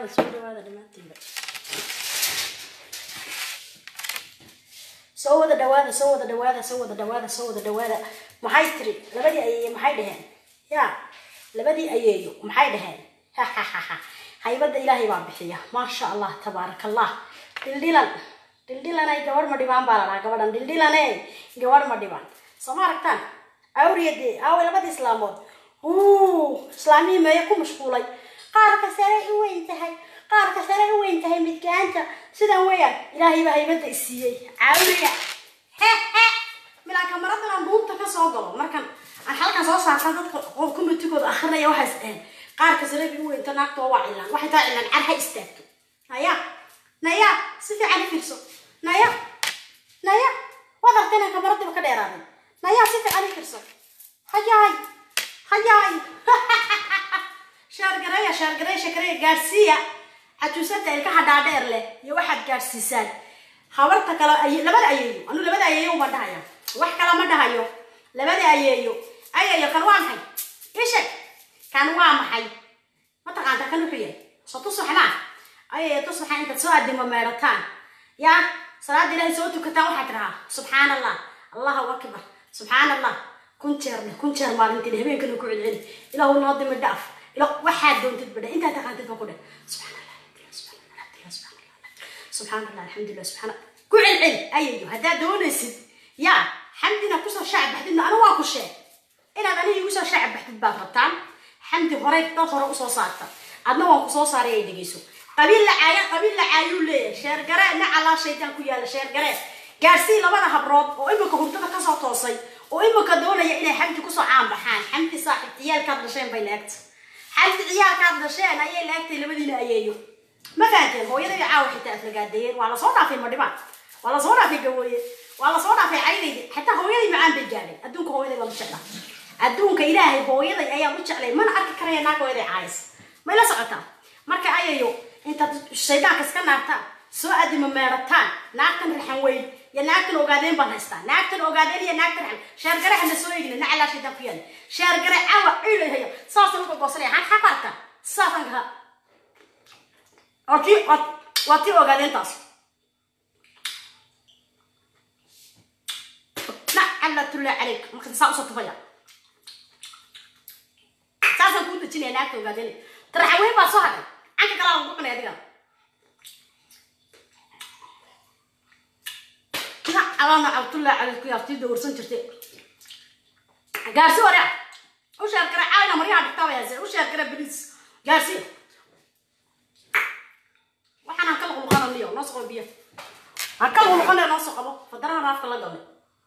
dhawaada soo dhawaada dhammaantiinba soo wada dhawaada soo wada dhawaada soo wada dhawaada soo wada dhawaada maxay tiri labadii ayeeyo maxay dhaheen ya labadii ayeeyo maxay dhaheen hahahaha haybadda ilaahay baa bixiya maasha allah tabaaraka allah dhildhilan dhildhilanay gabadh ma dhibaan baa la dhahaa gabadhan dhildhilane gabadh ma dhibaan soo ma aragtaan awriyadee aaway labadii islaamood uu islaamihii meeye ku mashquulay qaarka sare u weyn tahay qaarka sare u weyn tahay midgaanta sidan weeyaan ilaahay baa haybadda isiiyey caawiya hehe milaanka maradan duubta ka soo galo markan aan halkan soo saarta dadka qof kumitigooda akrinaya waxaas dhaheen qaarka sare u weynta naagtoo waa cilaan waxay taa cilaan car ha istaagto naya naya si fiican u fiirso naya naya waad artayna kamaradiiba ka dheeraaday naya si fiican u fiirso hayaay hayaay shaargareeya shaargareeya shakareeya gaadhsiiya xajuusada ilkaha dhaadheer leh iyo waxaad gaadhsiisaan habarta kale ay labada ayeeyo anu labada ayeeyo ma dhahaya wax kale ma dhahayo labada ayeeyo ayeeyo kan waa maxay isheg kan waa maxay mataqaanta kan wuxuu yahay soo tusuxnaa ayeeyo tusuxa intaad soo adimo meerataan yaa salaada ilaahay soo tukataan waxaad tidhahaa subxaan allah allahu akbar subxaan allah kun jeer dheh kun jeer maalintii habeenkana ku celceli ilaahu noo dimi dhaaf ila waxaad doontid badhe intaad taqaantid ba ku dheh subxaan allah subxaan allah alxamdulilah subxaan ku celceli ayayo haddaad doonaysid yaa xamdina kusoo shaac baxdidna anu waa ku sheeg inaad aniga igu soo shaac baxdid baad rabtaan xamdi horey dad hore usoo saarta adna waan kusoo saaray ay dhegeyso qabiil la caaya qabiil la caayuu leeyahay sheergare nacalaa shaydaan ku yaala sheergare gaarsii labada habrood oo imika hurdada kasoo toosay oo imika doonaya inay xamdi kusoo caan baxaan xamdi saaxib ciyaalkaad dhasheen bay laegta xamdi ciyaalkaad dhasheen ayay laegtay labadiina ayeeyo ma fahanteen hooyada iyo caawa xitaa aflagaadeeyeen waa lasoo dhaafay madhibaan waa lasoo dhaafay gawooye waa lasoo dhaafay caydaydi xataa hooyaday macaan bay gaadhay adduunka hooyaday baan u jeclaa adduunka ilaahay hooyaday ayaan u jeclay mana arki karaya naag hooyaday caayis may la socotaa marka ayayo intaad shaydaanka iska naartaan soo adimo meerataan naagtan raxan weyn iyo naagtan ogaadeen baan haystaa naagtan ogaadeen iyo naagtan raxan sheergare hana soo eegina nacalaa shaydaan ku yaala sheergare cawa ciidahayo saasaan uka goosanaya han xaq arka saasaan kaha waa tii waa tii ogaadeentaas nacalatullahi calayk marka saa usoo tufaya saasaan kuu dejinaya naagta ogaadeen taraxaweyn baa soo hadhay canka kalaa lagu cunay adiga nacalana cabdullahi calayk yaa tii dawrsan jirtay gaarsi wareec u sheerkare caayna maryaha dhigtaabaya u sheerkare bariis gaarsi waxaan ka luqluqananiyo noo soo biyo ha ka luqluqanaya noo soo qabo fadaraha raafka la galay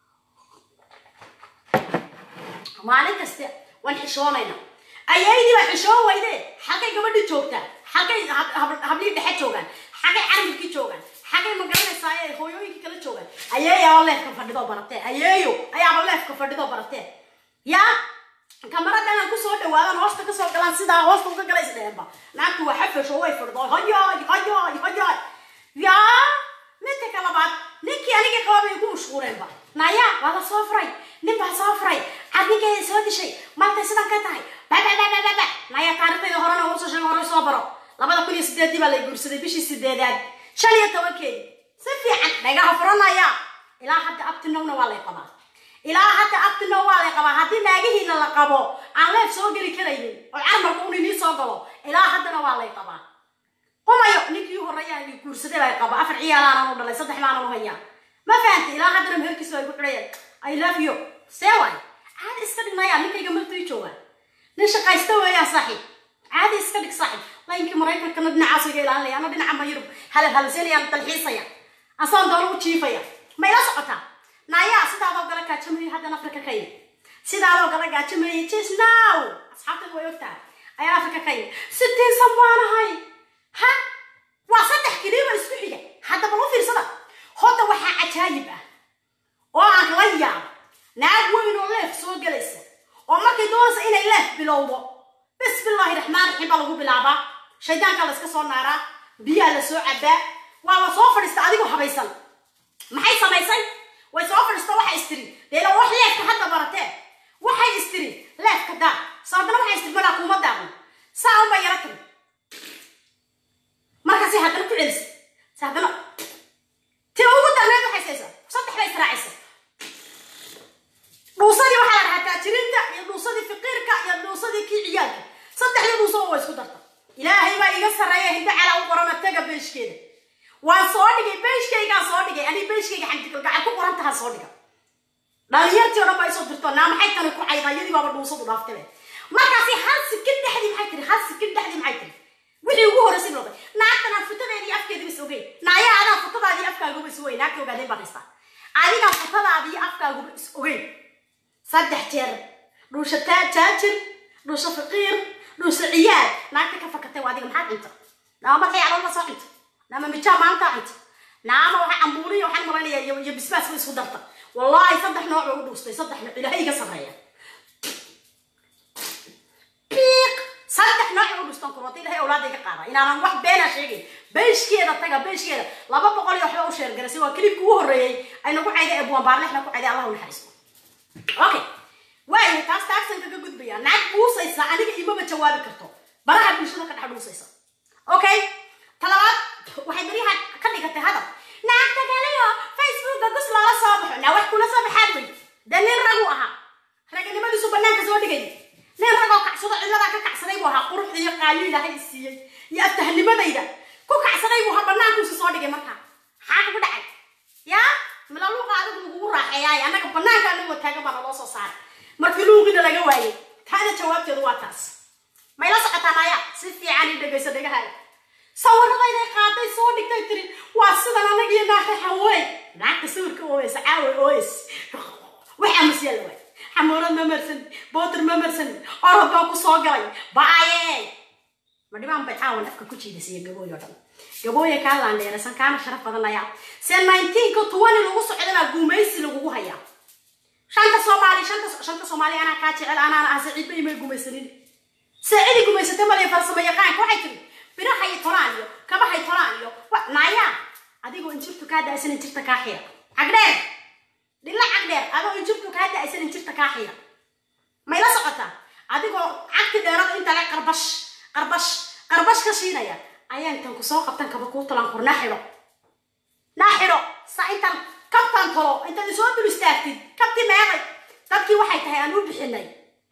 maalin kaste waan xishoonayna ayaydii baa xishoon weyde xagay gabadhi joogtaa xagay hablii dhexe joogaan xagay carabkii joogaan xagay ma garanaysaa ee hooyooyinkii kala joogaan ayeeyaa leefka fadhidoo baratee ayeeyo ayaaba leefka fadhidoo baratee yaa kamaradan aan kusoo dhawaadan hoosta kasoo galaan sidaa hoosta uga gala isdheenba naagtu waa xafasho way fadhido hayaay hayaay hayaay yaa midka ka labaad ninkii anigii qaba bay ku mashquuleenba naya waa la soo furay nin baa soo furay cad ninkeeda soo dishay maltay sidan ka tahay babababababa naya taariikhdayda horena ugu soo sheega horey soo baro labada kun iyo sideedii baa la guursaday bishii sideedaad shan iyo tobankeedi si fiican dhagaha furanaya ilaa hadda abtinowna waa lay qabaa ilaa hadda abtinow waa lay qabaa haddii naagihiina la qabo aan leef soo geli karaynin oo carmarka un inii soo galo ilaa haddana waa lay qabaa qumayo ninkii horeeyaa guursaday baa qaba afar ciyaalaanan u dhalay saddex baanan u hayaa ma fahantay ilaa haddana meherkiisa ay ku xidhayeen i love you see waay caadi iska dhignaya ninkayga martay joogaan nin shaqaysta weeyaan saaxiib caadi iska dhig saaxiib laynkii maraykankana dhinacaas iga ilaalinaya ana dhinaca mayurub halal halsenayaan dalxiisaya asaan doono u jiifaya ma ila socotaa naayaa sidaadoo gala gaajamayay haddana afrika ka yimi sidaadoo gala gaajamayay just now asxaabtada way ogtahay ayaan afrika ka yimi sitiinsan baanahay ha waa saddex kiliiba isku xiga hadda bal u fiirsada hodda waxaa cajaayib ah oo aan la yaabo naag weyn oo leef soo gelaysa oo markay doonaysa inay leef bilowdo bismillaahi raxmaan raxiim baa lagu bilaabaa shaydaankaa la iska soo naaraa biyaa la soo cabaa waa la soo fadhiista adigoo habaysan maxay samaysay way soo fadhiista waxay istiri deela wax leefka hadda baratee waxay istiri leefka daa saadana waxay istiri malaa kuuma daadan saa unbay yara tiri ee hinda calaa u qorana taga beeshkeeda waan soo dhigay beeshkaygaan soo dhigay ani beeshkayga xamdigalgacal ku qoran taha soo dhiga dhalinyartii o dhan baa isoo dirto naa maxay tani ku caydaa iyadii baaba dhuusadu dhaaftay markaasi hal sikin dhexdii maxay tiri hal sikin dhexdii maxay tiri wixii ugu horreysay noqday naagtanaan futadeedii afkeedii is ogeyn naaya adaan futadaadii afkaaguba is ogeyn naagta ogaadeen baan haystaa adigaan futadaadii afkaaguba is ogeyn saddex jeer dhuusha taajir dhuusha faqiir dhuusha ciyaal naagta ka fakatay waa adiga maxaad cunta naama markay caloolba soo cunta naama mijaa maanta cunta naama waxa cambuuriya waxaan malaynayaa iyo iyo bisbaas bay isku darta wallaahi saddex nooc bay u dhuustay saddex nooc ilaahay iga sarreeya biiq saddex nooc u dhustan kurwata ilahay awlaada iga qaada inaanan wax beena sheegin beeshkeeda taga beeshkeeda laba boqol iyo waxba u sheergarasay waa kilibki ugu horreeyey ay nagu cayday ebuwan baarlexna ku cayday allah u naxariisto okay waayahay taas taagsan kaga gudbaya naag buusaysa aniga imaba jawaabi karto baraha bulshada ka dhex dhuusaysa okay talabaad waxay baryaha ka dhigatay hadal naagta kaliyo facebooka gus loola soo baxo naa wax kula soo baxaad wey dee nin ragu ahaa raganimadiisu banaanka soo dhigay nin ragoo kacsado cilladaa ka kacsaday buu ahaa quruxda iyo qaayo ilaahay siiyey iyo aftahnimadayda ku kacsaday buu ahaa banaankuusi soo dhigay markaa maxaa kugu dhacay yaa mila luuqa adigu lagugu raaxeeyaay annaga banaanka anagoo taagan baa naloo soo saaray markii luuqina laga waayay taana jawaabteedu waa taas mayla socotaan ayaa si fiican ii dhegayso dhegahaaga sawiradayday qaaday soo dhigtay tiri waa sidan anagiyo naaxexa wey naagta sawirka ooyeysa caawa ooyeys waxaa masyaala waay xamuurad ma marsan bootir ma marsan orod baa ku soo galay baaye ma dhibaan bay caawan afka ku jiidasiya gabooy oo dhan gabooya kaa laandheerasan kaana sharaf badan ayaa se nineteenka tuwani lagu socdana gumaysi lagugu hayaa shanta soomaali shanta shanta soomaali anaa kaa jecel anaana ah saciid bay may gumaysanin saacidi gumaysatay maliya farsamo yaqaanka waxay tiri birahay tolaan iyo kabahay tolaan iyo naaya adigoo injirtu kaa da-aysan injirta kaa xira cagdheer dhilla cagdheer adoo injirtu kaa da-aysan injirta kaa xira mayla socotaa adigoo cagti dheerada inta le qarbash qarbash qarbash ka shiinaya ayaa intan ku soo qabtan kaba kuu tolaan kur naa xidho naa xidho sa intan kabtan tolo intaad isoo dul istaagtid kabti meeday dadkii waxay tahay aan u bixinay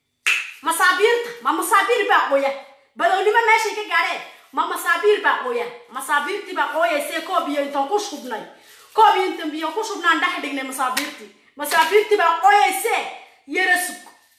masaabiirta ma masaabiir baa qoya badownimo meeshay ka gaadheen ma masaabiir baa qoya masaabiirtii baa qooyaysee koob iyo intaan ku shubnay koob iyo intan biyo ku shubnaan dhex dhignay masaabiirtii masaabiirtii baa qooyaysee yara sug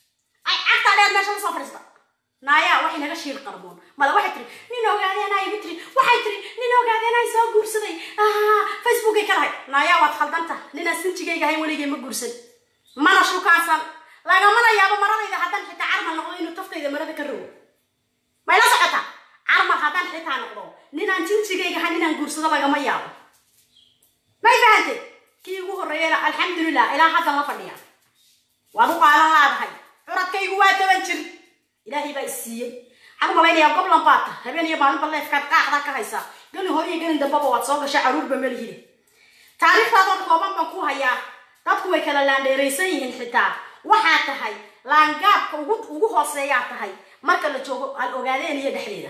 ay cagtaa dheer meesha lasoo fadhiista naaya waxay naga shiir qarboon mada waxay tiri nin ogaadeenaa igu tiri waxay tiri nin ogaadeenaa soo guursaday facebookay ka lahay naaya waad khaldanta ninaan sinjigayga ahayn weligay ma guursan mana shukaansan lagamana yaabo maradayda haddaan xitaa carmal noqdo inuu taftayda marada ka rogo mayla socota carmal haddaan xitaa noqdo ninaan jinjigayga ahayn inaan guursado lagama yaabo may fahante kii ugu horreeyana alxamdulilah ilaa haddan la fadhiya waad u qaadan laadahay curadkaygu waa toban jir ilaahay baa is siiyey waxaan u malaynayaa goblan baad ta habeen iyo maalinba leefkaad qaacdaa ka haysaa gelin hore iyo gelin dambaba waad soo gashay caruurba melihide taariikhdaadoo kooban baan ku hayaa dadku way kala laandheeraysan yihiin xitaa waxaa tahay laangaabka ugu ugu hooseeyaa tahay marka la joogo al ogaadeeniya dhexdeeda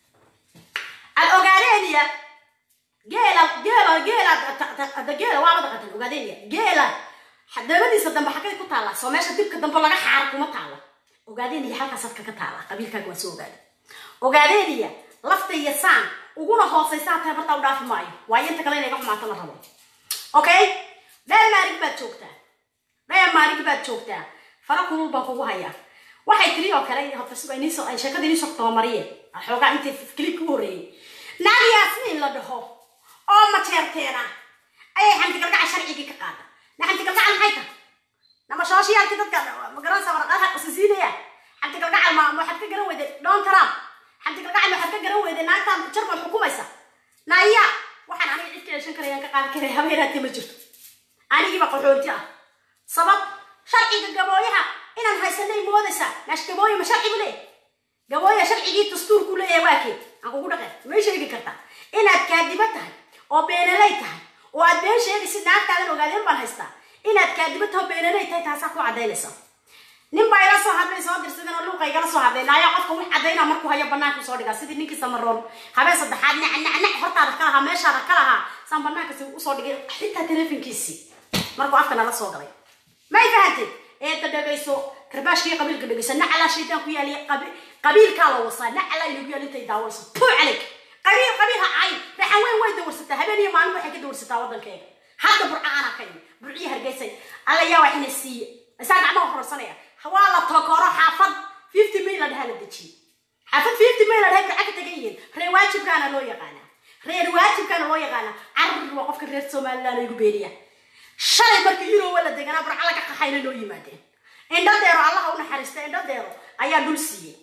al ogaadeeniya geela geela geela geela waaba daqatan ogaadeeniya geela dabadiisa dambe xagay ku taalla soo meesha dibka dambe laga xaaro kuma taalla ogaadeeniya halkaas halka ka taalla qabiilkaaga waa soo ogaada ogaadeeniya lafta iyo saan uguna hoosaysaa tahay bartaa u dhaafi maayo waayo inta kale inay ga xumaato la rabo okay dheer maarig baad joogtaa dheer maarig baad joogtaa fara kulul baan kugu hayaa waxay tiri oo kale ay sheekada iniisoo tabamariyeen xoogaa intii kilibka u horreeyey naag yaasmiin la dhaho oo mateerteena ayay xamdigalgaca sharcigii ka qaada na xamdigalgaca maxay tahay nama shooshyaalkii dadka magaranaysa waraqadaha qasisiinaya xamdigalgacal ma waxaad ka garan weyday don trump xamdigalgacal waxaad ka garan weyday naagtan jarmal xukumaysa naya waxaan aniga cid ka yeeshan karayaan ka qaadan karaya habeeraatee ma jirto anigiiba qaxoonti ah sabab sharciga gabooyaha inaan haysanay moodaysa meesh gabooya ma sharcigu leeyahy gabooya sharcigii dastuurku leeyahay waa kee aan kugu dhaqeen may sheegi kartaa inaad kaadiba tahay oo beenaley tahay oo aad been sheegaysid naagtaadan ogaadeen baan haystaa inaad kaadiba tahay oo beenaley tahay taasaa ku caddaynaysa nin baa ila soo hadlay soo dirsadeen oo luuqa igala soo hadlay naayaa qofka wax caddaynaa markuu hayo banaanka soo dhigaa sidii ninkii samaroon habeen saddexaad nac nac nac hortaada ka lahaa meeshaada ka lahaa saan banaanka si usoo dhigay xitaa teleefonkiisii markuu afka nala soo galay may fahantay eedda dhegayso karbaashkii qabiilka dhegayso nacalaa shaydaan ku yaaliya qabiilkaa la wasaa nacalaa inagu yaal intay daawayso puu calayk qabiil qabiil ha cayn raxan weyn way dawarsataa habeen iyo maalin waxay ka dawarsataa waddankeega hadda burca ana ka yimi burciyi hargeysay alla yaa waxina siiye isaa gacmaha hororsanaya waa la tokoro xaafad fifty may la dhahaa la dejiye xaafad fifty may la dhahay burca ka tagan yihiin reer waajibkaana loo yaqaanaa reer waajibkaana loo yaqaanaa carar waa qofka reer somaliland igu beeriya shalay markii yurowa la deganaa burca laga qaxayna loo yimaadeen indhadeero allaha u naxariista indhadeero ayaa dhul siiyey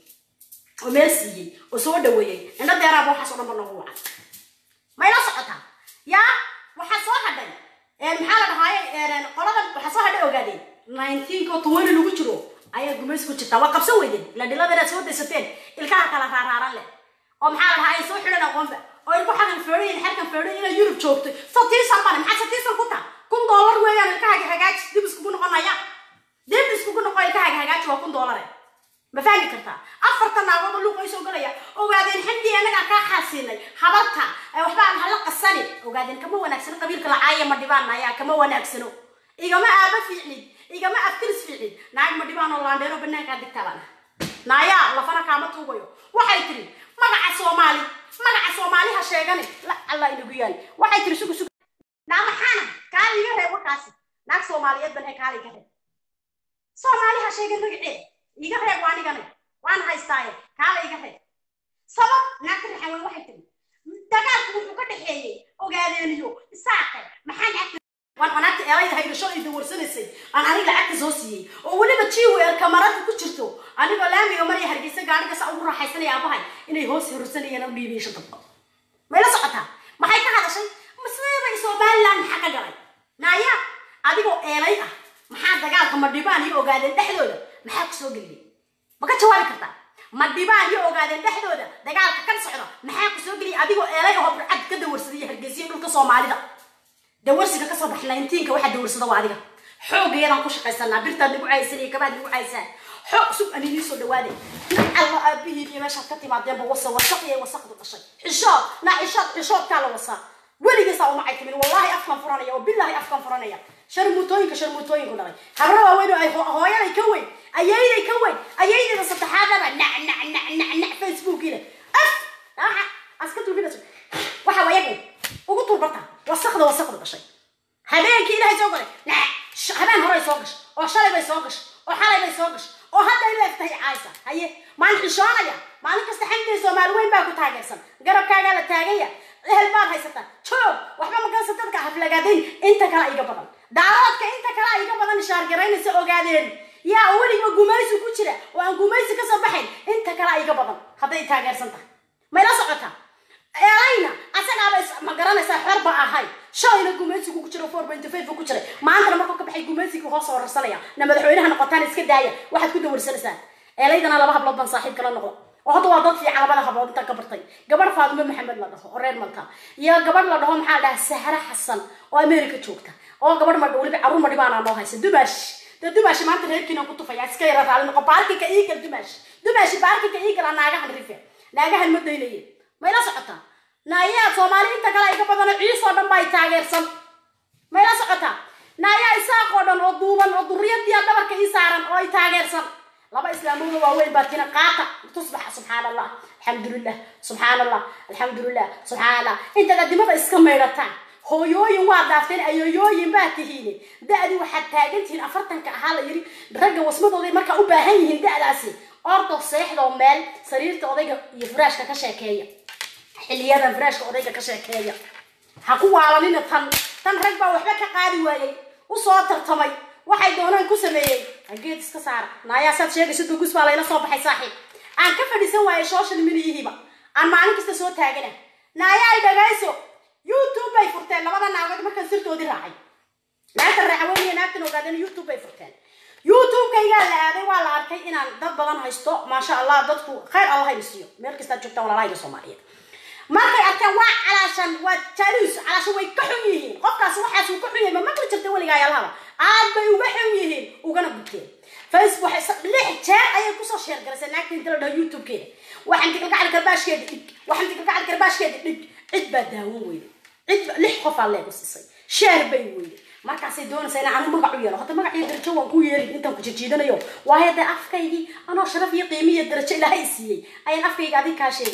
oo meel siiyey oo soo dhaweeyey indhadeeraaba waxaas oo dhan ba noogu wacan mayla socotaa yaa waxaa soo hadhay maxaa la dhahaaye qoladan waxaa soo hadhay ogaadeen nineteenka oo tuwani lagu jiro ayaa gumays ku jirtaa waa qabsan weydeen ila dhiladeeraad soo daysateen ilkaha kala raaraaran leh oo maxaa la dhahaa soo xidhan aqoonba oo ilku xagan feedhayin xerkan feedhay inay yurub joogto satiisan bane maxaa satiisan ku taa kun doolar weeyaan ilkahaaga hagaaji dib iskugu noqonaya dib iskugu noqo ilkahaaga hagaaji waa kun doolare ma fahmi kartaa afartan naagood oo luuqa soo galaya ogaadeen xandii annagaa kaa xaasiinay habarta waxba aan hala qasani ogaadeen kama wanaagsano qabiilka lacaaya ma dhibaan ayaa kama wanaagsano igama aaba fiicnid igama aftiris fiicnid naag ma dhibaan oo laandheero banaankaa digtaabana naayaa lafana kaama tuugayo waxay tiri magaca soomaali magaca soomaali ha sheegani la alla inagu yaali waxay tiri sugu sugu naa maxaana kaali iga reeb warkaasi naag soomaaliyeed ban he kaali iga reeb soomaali ha sheegin magaceeda iga reeb waa anigana waan haystaaye kaala iga reeb sabab naagta raxan weyn waxay tiri dagaalku wuxuu ka dhexeeyey ogaadeeniyo isaaqe maxaa naagta waan anaagta elayda haydasho ay dawarsanaysay aan aniga lacagta soo siiyey oo weliba jiwer kamarada ku jirto anigoo laamiga maraya hargeysa gaadhiga saa ugu raaxaysanaya aabahay inay hoos horsanayeen u dhiibiyey shan dabqo mayla socotaa maxay ka hadashay masleebay somaliland maxaa ka galay naaya adigoo eelay ah maxaa dagaalka madhibaan iyo ogaadeen dhexdooda maxaa ku soo geliyey ma ka jawaabi kartaa madhibaan iyo ogaadeen dhexdooda dagaalka kan socda maxaa ku soo geliyay adigoo eelay oo burcad ka dawarsaday hargeysiya dhulka soomaalida dawarsiga kasoo bax nineteenka waxaa dawarsada waa adiga xoogayadaan ku shaqaysanaa birtaad nagu caysan iyo kabaad nagu caysaan xoog sug ani nii soo dhawaade alla aabihiin iyo meeshaad ka timaadeenba wasa wasaq iyo wasaqdu dhashay xishood na xishood xishoodkaa la wasaa weligiisaa uma caytimin wallahi afkan furanaya oo billahi afkan furanaya sharmuutooyinka sharmuutooyinku dhalay habra waaweyn oo ay hooyaday ka weyn ayayday ka weyn ayaydayda saddexaadaba nac nac nac nac nac facebookiina af waxa aska tuufinayso waxa wayagu ugu turbarta wasaqda wasaqda dhashay habeenkii ilaahay soo galay nac habeen horay soo gashay oo shalay bay soo gashay oo xalay bay soo gashay oo hadda ay leegtahay caaysa haye maalin xishoonaya maalin kasta xamdiga soomaali weyn baa ku taageersan garabkaagaa la taagaya ehel baad haysataa joog waxba magansa dadka haflagaadayn inta kale iga badan daaloodka inta kale iga badan shaargaraynaysa ogaadeen yaa weliba gumaysi ku jira oo aan gumaysi kasoo baxayn inta kale iga badan hadday taageersan tahay mayla socotaa eelayna asagaaba ma garanaysaa xor ba ahay shalayna gumaysigu ku jiro four point five ku jiray maantana markuu ka baxay gumaysigu hoos horarsanaya na madaxweynaha noqotaan iska daaya waxaad ku dawarsanaysaan eelaydana laba hablood baan saaxiib kala noqdo oo hadda waa dad fiican labada hablood intaan ka bartay gabadh faadimo maxamed la dhaho oo reer malta iyo gabadh la dhaho maxaa la dhahaa sahra xasan oo america joogta oo gabadh ma weliba carruur ma dhibaanaa noo haysa dumaash dee dumaashi maanta reerkiina ku tufaya iska yara raali noqo baarkinka iigal dumaash dumaashi baarkinka iigal aa naagahan rife naagahan ma daynaye mayla socotaa naayaa soomaali inta kale iga badano ciisoo dhan baa taageersan mayla socotaa naayaa isaaqoo dhan oo duuban oo duriyadiya dhabarka ii saaran oo ay taageersan laba islaamooda waaweyn baa tina qaata tusbaxa subxaan allah alxamdulilah subxaan allah alxamdulilah subxaan allah intaad adimada iska maydhataan hooyooyin waa dhaafteen ayooyooyin baa tihiin da-dii waxaad taagan tihiin afartanka ahaa la yidhi ragga wasmadooday markaa u baahan yihiin da-daasi ordo seexdoo meel sariirta odayga iyo furaashka ka sheekeeya xiliyadan furaashka odayga ka sheekeeya ha ku waalanina tan tan rag baa waxba ka qaadi waayey usoo tartamay waxay doonaan ku sameeyey geed iska saara naayaa saad sheegaysa dugus baa layla soo baxay saaxiib aan ka fadhiisan waayay social mediyihiiba aan maalin kasta soo taagana naayaa ay dhagayso youtube bay furteen labada naagood markaan sirtoodii raacay naagtan raacaweyn iyo naagtan ogaadeen youtube bay furteen youtube-kaygaa la aaday waa la arkay inaan dad badan haysto maasha allah dadku khayr allah hayna siiyo meel kastaad joogtaan walaalahayga soomaaliyeed markay arkeen waa calaashan waa jaaluus calaashan way ka xun yihiin qofkaas waxaas uu ka xun yahay ma maqli jirta weligaa yaalahaba aad bay uga xun yihiin ugana gudteen facebook lix jeer ayay kusoo sheergalaysay naagta inta la dhaho youtube-keeda waxaan tikalgacal karbaashkeeda dhig waxaan tikalgacal karbaashkeeda dhig cid baa daawan weyday cid lix qofaa leegu siisay sheer bay weyday markaasay doonaysaa inaan anu magac u yeelo hadda magac iyo darajo waan ku yeelin intaan ku jijiidanayo waayo dee afkaygii anoo sharaf iyo qiimi iyo darajo ilaahay siiyey ayaan afkayga adig kaa sheegaya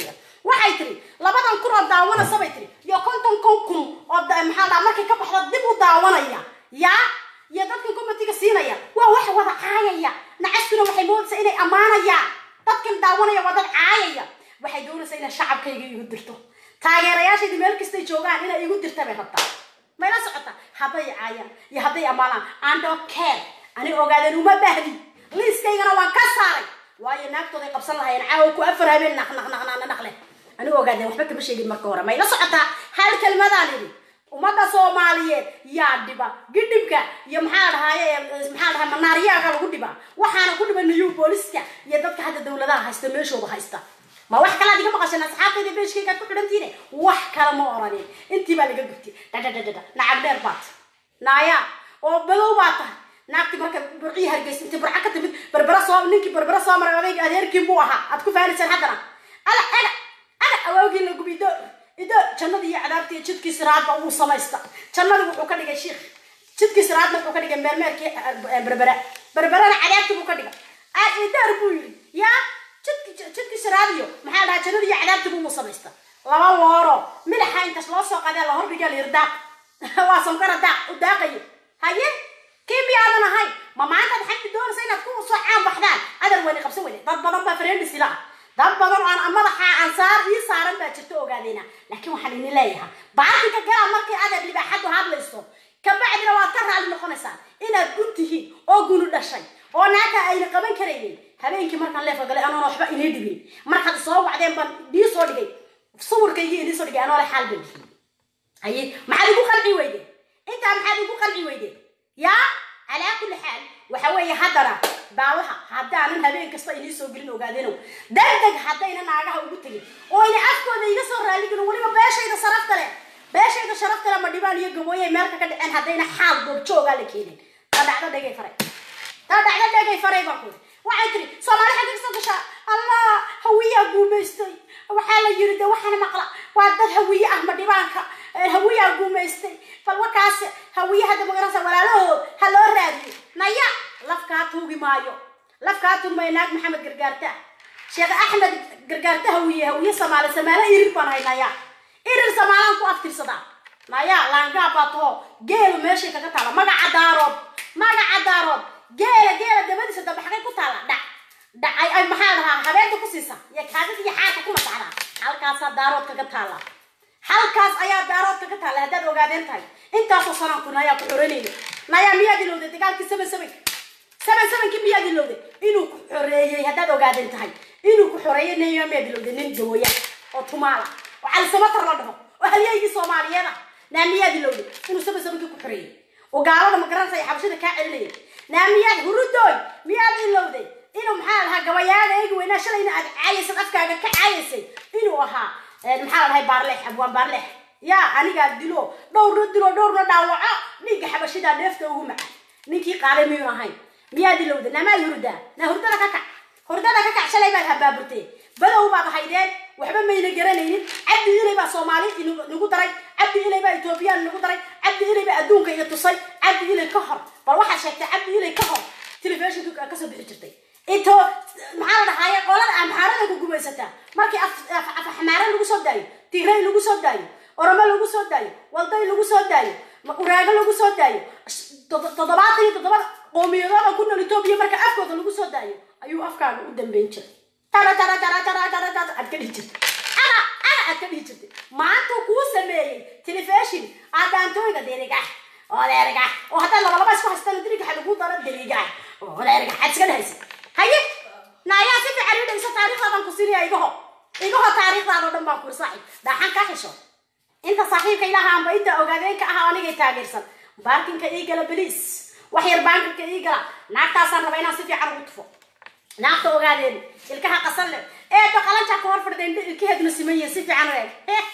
waxay tiri labadan kun oo daawanaysa bay tiri iyo konton kon kun oo da- maxaa dhaa markay ka baxda dib u daawanaya yaa iyo dadkan komitiga siinaya waa wax wada caayaya nacastuna waxay moodaysaa inay ammaanayaan dadkan daawanaya waa dad caayaya waxay doonaysaa inay shacabkayga igu dirto taageerayaashayda meel kastay joogaan inay igu dirta bay rabtaa mayla socota hadday caayaan iyo hadday ammaanaan ando care ani ogaadeen uma baahdi liiskaygana waan ka saaray waayo naagtooday qabsan lahayeen caawa ku afar habeen naq naq naq naq naq leh ani ogaadeen waxba kama sheegin marka hore mayla socotaa hal kelmadaan idhi ummadda soomaaliyeed yaa dhiba gidhibka iyo maxaa dhahaye maxaa dhahay manaariyaaga lagu dhiba waxaana ku dhiba new booliska iyo dadka hadda dowladaha haysta meeshooda haysta ma wax kalaad iga maqasheen asxaabtayda beeshkaygaad ku xidhantiine wax kale ma oranin intii baa laga gubtay dhadhadhadhada nacab dheer baat naaya oo badow baa tahay naagti marka burcii hargeysa intii burca ka timid berbera soo ninkii berbera soo maray odayga adeerkii buu ahaa aad ku faanayseen haddana ala aga aga awaagii la gubi ido ido jannadii iyo cadaabtii iyo jidkii siraadba wuu samaysta jannadii wuxuu ka dhigay shiikh jidkii siraadna wuxuu ka dhigay meermeerkii eh, berbera berberana cadaabtii buu ka dhigay aa idaar buu yidhi yaa jidki jidki siraadiyo maxaa dhahaa jannadii iyo cadaabtii buu samaysta laba wooro midaxa intaas loo soo qadee la hordhigaa la yiri daaq waa sonkara daaq u daaqayo haye kii miyaadan ahay ma maantaad xagti doonaysa inaad ku soo caan baxdaan adar weyne qabsan weyne dad badan baa friendis ila ah dad badan oo aan madaxa ansaar ii saaran baa jirta ogaadeyna laakiin waxaan idin leeyahay baatinka galaa markay adeer libaaxadu hadlayso kabacdina waad ka raali noqonaysaan inaad gun tihiin oo gunu dhashay oo naagta ayna qaban karaynin habeenkii markaan leefka galay anoona waxba inii dhibin markaad soo wacdeen baan dii soo dhigay sawirkaygii idii soo dhigay anoo le xaal baan bixiyey haye maxaad igu qalci weyde intaa maxaad igu qalci weyde yaa calaa kulli xaal waxa weeye haddana baawaha haddaanan habeen kasta inii soo gelin ogaadenow degdeg haddayna naagaha ugu tegin oo ina afkooda iga soo raaligin weliba beeshayda sarafta leh beeshayda sharafta leh ma dhibaan iyo gabooyay meelka ka dhaceen haddayna xaal goobjoogaa la keenin ta dhacdo dhegay faray ta dhacdo dhegay faray baan kuri waxay tiri soomaali xagga kasoo gashaa allah hawiyaa guumaystay waxaa la yiri de waxaana maqla waa dad hawiye ah ma dhibaanka hawiyaa guumaystay bal wakaas hawiye hadda magaranaysa walaalahood ha loo raadiyo naya lafkaa tuugi maayo lafkaa tuugi maayo naag maxamed gargaarta sheekh axmed gargaarta hawiye hawiye samaale samaale irir baan hay naya irir samaalaan ku aftirsadaa naya laangaa baa taho geelu meeshay kaga taala magaca daarood magaca daarood geela geela dabadiisa dambe xagay ku taala dhac dhacay ay maxaa dhahaa habeenta ku siisa iyo kaadida iyo xaarka ku masaxdaa halkaasaa daarood kaga taala halkaas ayaa daarood kaga taala haddaad ogaadeen tahay intaasoo sanaan ku nayaa ku xoranayna nayaa miyaad ilowday dagaalkii seven seven seven sevenkii miyaad ilowday inuu ku xoreeyey haddaad ogaadeen tahay inuu ku xoreeyey naya miyaad ilowday nin dawaya oo tumaala oo calisamatar la dhaho oo halyaygii soomaaliyeed ah naa miyaad ilowday inuu seven sevenkii ku xoreeyey oo gaalada magaranaysa ay xabashada kaa celinaya naa miyaad hurudooy miyaad ilowday inuu maxaa lahaa gabayaaga eegi weynaa shalayna aad caayaysad afkaaga ka caayaysay inuu ahaa maxaa la dhahay baarleex abwaan baarleex yaa anigaa dilo dhowrna dilo dhowrna dhaawaco dhiigga xabashidaa dheefta ugu maca ninkii qaaday miyuu ahayn miyaad ilowday namaad hurdaa naa hurdada ka kac hurdada ka kac shalay baad habaaburtee badow baad haydeen waxba mayna garanaynin cabdi ilay baa soomaali nagu daray cabdi ilay baa etoobiyaan nagu daray cabdi ilay baa adduunka iyo tusay cabdi ilay ka hor bal waxaad sheegtay cabdi ilay ka hor telefishinka kasoo bixi jirtay into maxaa la dhahaaye qolada amxaarada ku gumaysataa markii afxamaare lagu soo daayo tigray lagu soo daayo oromo lagu soo daayo walday lagu soo daayo uraago lagu soo daayo toddobaatan iyo toddoba qoomiyadooda ku nool etoobiya marka afkooda lagu soo daayo ayuu afkaaga u dambeyn jiray tara tara tara tara tara tara aad ka dhihi jirtay ana ana aad ka dhihi jirtay maanta kuu sameeyey telefishin aadaantooyga derigax oo derigax oo haddaad labalaba isku haystaan derigaxa lagu daro derigax oo derigax aad iska dhahaysa haye naayaa si fiican ii dhegeyso taariikhdaadaan ku sinaya igaho igaho taariikhdaadoo dhan baan kuri saaxiib daaxan kaa xisho inta saaxiibka ilaha amba inta ogaadeenka ah anigay taageersan baarkinka ii gala beliis wax yar baankinka ii gala naagtaasaan raba inaan si fiican ugu tufo naagta ogaadeen ilkaha qasan leh eedo qalanjaa ka hor fadhideen ilkaheeduna siman yihiin si fiican u eeg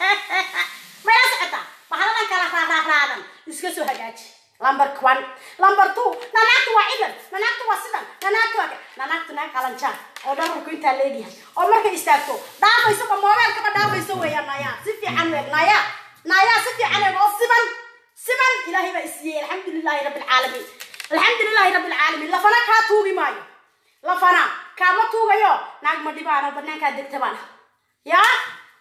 mayla socotaa bahaladan kala raaraadan iska soo hagaaji number one number two nanaagtu waa cidan nanaagtu waa sidan nanaagtu waa nanaagtu naag qalanjaa oo dhabarku intaa leegyahay oo markay istaagto dhaafayso ba moobeelkaba dhaafayso weeyaan nayaa si fiican u eeg nayaa nayaa si fiican eeg oo siman siman ilaahay baa isiiyey alxamdulilaahi rabbi alcaalamiin alxamdulilaahi rabbi alcaalamiin lafana kaa tuugi maayo lafana kaama tuugayo naag ma dhibaano banaankaa degta baan yaa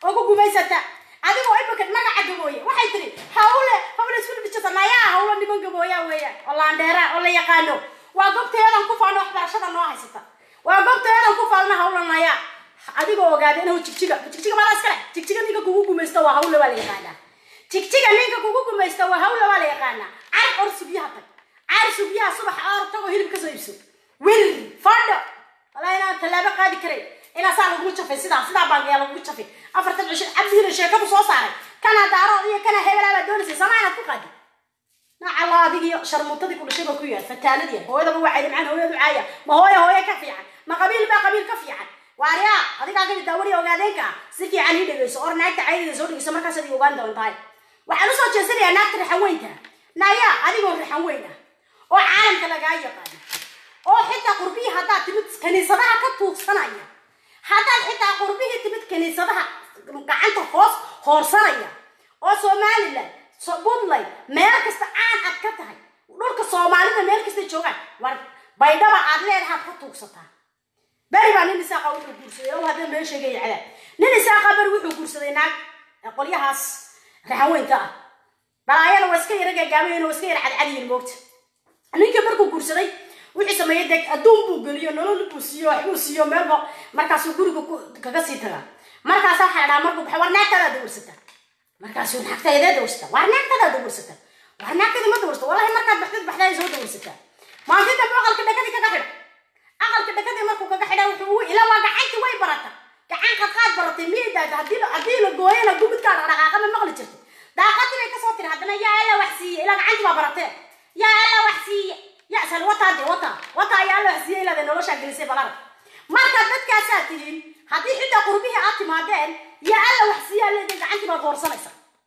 oo ku gumaysata adigoo imika magaca gabooye waxay tiri hawle hawle isku dhibijata nayaa hawlo niman gabooya weeyaan oo laandheera oo la yaqaano waa goobtayadan ku faalno waxbarashada noo haysata waa goobtayadan ku faalna hawla nayaa adigoo ogaada inuu jigjiga jigjiga mala iskale jigjiga ninka kugu gumaysto waa hawle waa la yaqaanaa jigjiga ninka kugu gumaysto waa hawle waa la yaqaanaa car or subyaha tag car subyaha subax oor tagoo hilib kasoo iibso wir fadho walaa inaan tallaabo qaadi karay inaa saa lagugu jafay sidaa sidaa baangayaa lagugu jafay afartan cisho cabdihiina sheekadu soo saaray kana daarood iyo kana hebelaa baad doonaysay sama inaad ku qaadi nacala adigiyo sharmuutadii ku dhashay baa ku yaal fataanadii hooyadaba waa cayda macaan hooyadu caaya ma hooya hooye ka fiican ma qabiil baa qabiil ka fiican waaryaa adigaa kamid daawariya ogaadeenka si fiican ii dhegeyso or naagta caydida soo dhegeyso markaasaad ii ogaan doontahay waxaan usoo jeesanayaa naagta rixan weynta naya adigoo rixan weyn ah oo caalamka lagaa yaqaano oo xitaa qurbihii haddaad timid kaniisadaha ka tuugsanaya haddaad xitaa qurbihii timid kaniisadaha gacanta hoos hoorsanaya oo somalilan puntland meel kasta caan aad ka tahay dhulka soomaalida meel kasta joogaan war baydhaba aad leedahaad ka tuugsataa beri baa nin isaaqa wuxuu guursaday ow haddana meel sheegaya cadaab nin isaaqa beri wuxuu guursaday naag qolyahaas raxan weynka ah balaayana waa iska yara gaagaabayeen waa iska yara cadcadiyin moogta ninkii markuu guursaday wuxuu sameeyey deg adduun buu geliyo nolol buu siiyo waxbuu siiyo meelba markaasuu guriga kaga sii tagaa markaasa waxaa dhahaa markuu baxay war naagtadaa dawarsata markaasuu naagtaydee dawarsata war naagtadaa dawarsata war naagtada ma dawarsata wallahi markaad baxdid baxdaa soo dawarsataa maalintii dambe aqalka dhakadii kaga xidha aqalka dhakadii markuu kaga xidha wuxuu ila waa gacantii way barata gacan qadqaad baratay miidaada haddii haddii la gooyana gubidkaa dhaqdhaqaaqa ma maqli jirtay daaqadii bay kasoo tiri haddana yaa alla wax siiye ilaa gacantii baa baratee yaa alla wax siiye ya sal wataa de wata wata ayaa alla wax siiye ilaada noloshaa gelisay balara marka dadkaasaa tihiin haddii xitaa qurbihii aad timaadeen yaa alla wax siiye alleeda gacantii baad hoorsanaysa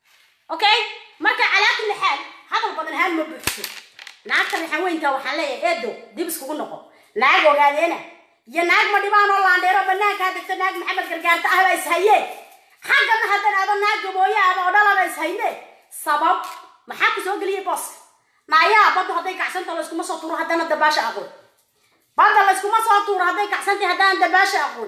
okay marka calaa kulli xaal hadal badan haan ma buuxso naagta rixan weynka waxaan leeyahay eedo dib iskugu noqo naag ogaadeena iyo naag ma dhibaan oo laandheero banaankaa degto naag maxamed gargaarta ah baa ishayeen xaggana haddana ado naag gabooye ahba oo dhalaba ishayne sabab maxaa ku soo geliyay booska naayaa badda hadday kacsanta layskuma soo tuuro haddana dabaasha aqoon badda layskuma soo tuuro hadday kacsantay haddana dabaasha aqoon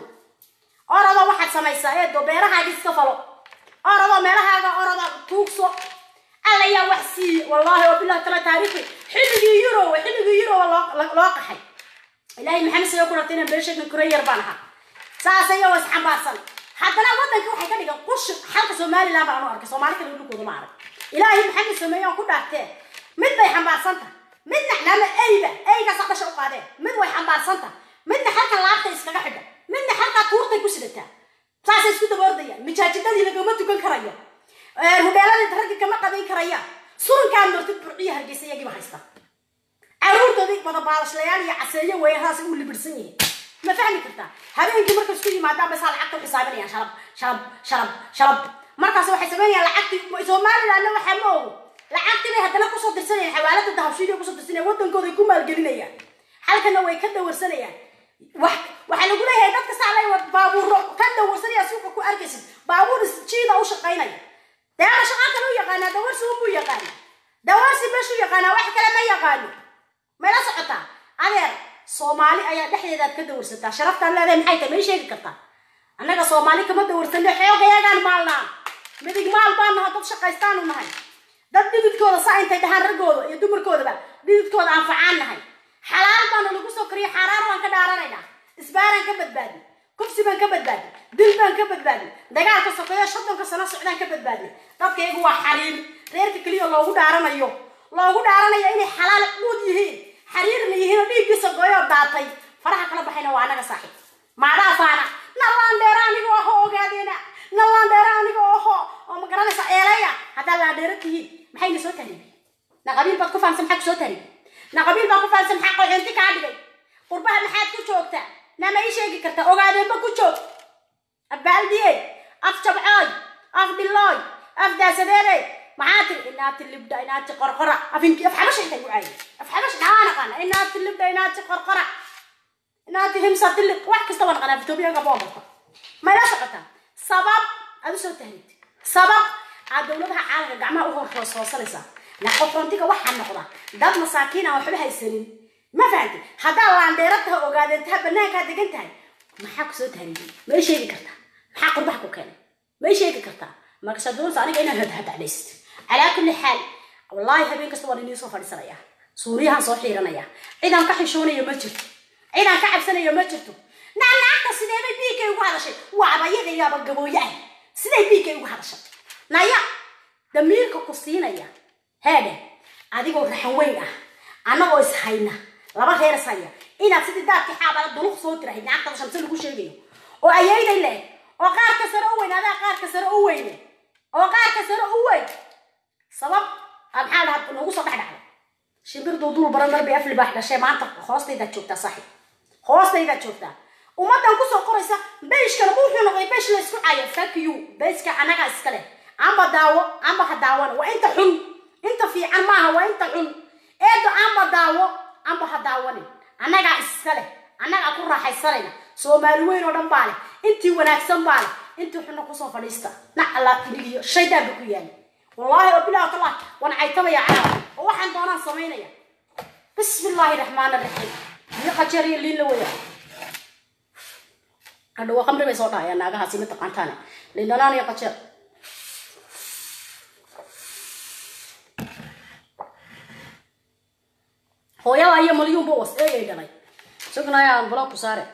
orado waxaad samaysaa eedo beerahaaga iska falo orado meelahaaga orada tuugso alla yaa wax siiye wallaahi oo bilahi tala taariikhi xilligii yurow xilligii yurow loo qaxay ilaahay maxamed sayo ku rartay inaan beesheegna kura yar baan ahaa saas ayagoo isxambaarsan haddana waddanka waxay ka dhigan qushi xalka somaliland baan u arkay soomaali kale dhulkooda ma arag ilaahay maxamed sameeye oo ku dhaartee mid bay xambaarsan tahay midna nama eyba eygaasa dhasha u qaadeen mid way xambaarsan tahay midna halka laabta iskaga xidha midna halkaa tuurtay ku sidataa saasay isku daba ordayaan mijaajidadii lagama tukan karayo hudheeladii raggi kama qadayn karayaan surankaan martid burciya hargeysa iyagiiba haysta caruurtoodii badabaalashlayaal iyo caseeyo weeyaraas u libirsan yihiin ma fahmi kartaa habeenkii markay isku yimaadaan basaa lacagta u xisaabinayaan shalab shalab shalab shalab markaas waxay samaynayaan lacagtii somalilandna waxaa ma ogo lacagtii bay haddana kusoo dirsanayaan xawaalada dahabshiidiya kusoo dirsanayaan waddankooday ku maalgelinayaan halkana way ka dawarsanayaan wax waxaa lagu leeyahay dadka saa la baabuuro ka dawarsanaya suuqa ku arkaysid baabuur jiida u shaqaynaya deema shaqaa kale u yaqaanaa dawarsi unbuu yaqaana dawarsi beshuu yaqaanaa wax kale ma yaqaano mayla socotaa adeer soomaali ayaa dhexdeedaad ka dawarsataa sharaftaan leedahay maxay tahay may sheegi kartaa annaga soomaali kama dawarsano xoogayagaan maalnaa midig maal baan naha dad shaqaystaanu nahay dad dhididkooda saa intay dhahaan raggooda iyo dumarkoodaba dhididkooda anfacaan nahay xalaal baana lagu soo kariyo xaaraan waan ka dhaaranaynaa isbaaraan ka badbaadi kufsi baan ka badbaadi dil baan ka badbaadi dagaalka sokeeyo sodonka sano socdaan ka badbaadi dadkaygu waa xariir reerka keliya loogu dhaaranayo loogu dhaaranayo inay xalaal quud yihiin xariirna yihiin oo dhiiggiisa gooyoo daatay faraha kala baxayna waa anaga saaxiib maadhaafaana nallaandheera aniga oho ogaadeena nallaandheera aniga oho oo ma garanaysa eeleya haddaa laandheero tihiin maxayna soo tahriibi na qabiil baad ku fahamsan maxaa ku soo tahriibi na qabiil baad ku fahamsan maxaa qoxinti kaa dhigay qurbaha maxaad ku joogtaa nama ii sheegi kartaa ogaadeenba ku joog abbaaldiye af jabcooy af dhilooy af daasadeede maxaa tiri inaati libdha inaati qorqora afinki af xabash xitaa igu caayi af xabash dhaa naqaana inaati libdha inaati qorqora inaati himsa diliq wax kasta waa naqaana etoobiyaga boo barta mayla socotaa sabab aad u soo tahriid sabab aad dowladaha caalamka gacmaha u hor hoos hoosanaysaa na qoxoontiga waxaa noqda dad masaakiin aan waxba haysanin ma fahanti haddaa laandheera taha ogaadeen taha banaankaa degan tahay maxaa ku soo tahriibiyey ma ii sheegi kartaa maxaa qurbaha ku keenay may sheegi kartaa markasaa doonaysa aniga inaan hadhadhacdhayst calaa kulli xaal wallaahi habeen kasta waan inii soo fadhiisanaya suuriyahan soo xiiranaya cidaan ka xishoonayo ma jirto cidaan ka cabsanayo ma jirto naanaagta sideebay biigay ugu hadashay waaba yadayaaba gabooye ah siday biigay ugu hadashay naya damiirka ku siinaya heedhe adigoo raxan weyn ah annagoo is hayna laba reer is haya inaad sidii daadkii xaabala duluq soo tirahay naagtada shamse lagu sheegayo oo ayayday leeg oo qaarka sare u weyn adaa qaarka sare u weyne oo qaarka sare u weyn sabab aa maxaa dhaha nagu soo dhex dhacday shimbir duuduul baran mar bay afli baax dhashay maanta hoostaydaad joogtaa saaxib hoostaydaad joogtaa ummaddan kusoo qoraysa beyshkana ma wuxuu noqday beysh la isku caayo fuck you beyska anagaa iska leh amba daawo amba ha daawana waa inta xun inta fiican maaha waa inta xun eedo amba daawo amba ha daawanin annagaa iska leh annagaa ku raaxaysanayna soomaali weyn oo dhan baa leh intii wanaagsan baa leh intii xunna kusoo fadhiista nac allah iligiyo shaydaanba ku yaali wallaahi oo bilaah tallah waan caytamaya caawa oo waxaan doonaan samaynaya bismi illaahi raxmaan raxiim iyo qajeer iyo liin la weya hadhowa qamri bay soo dhahayaan naagahaasi mataqaantaane liin dhanaan iyo qajeer hooyada iyo malyuunba was eegay dhalay sugnayaan blog ku saare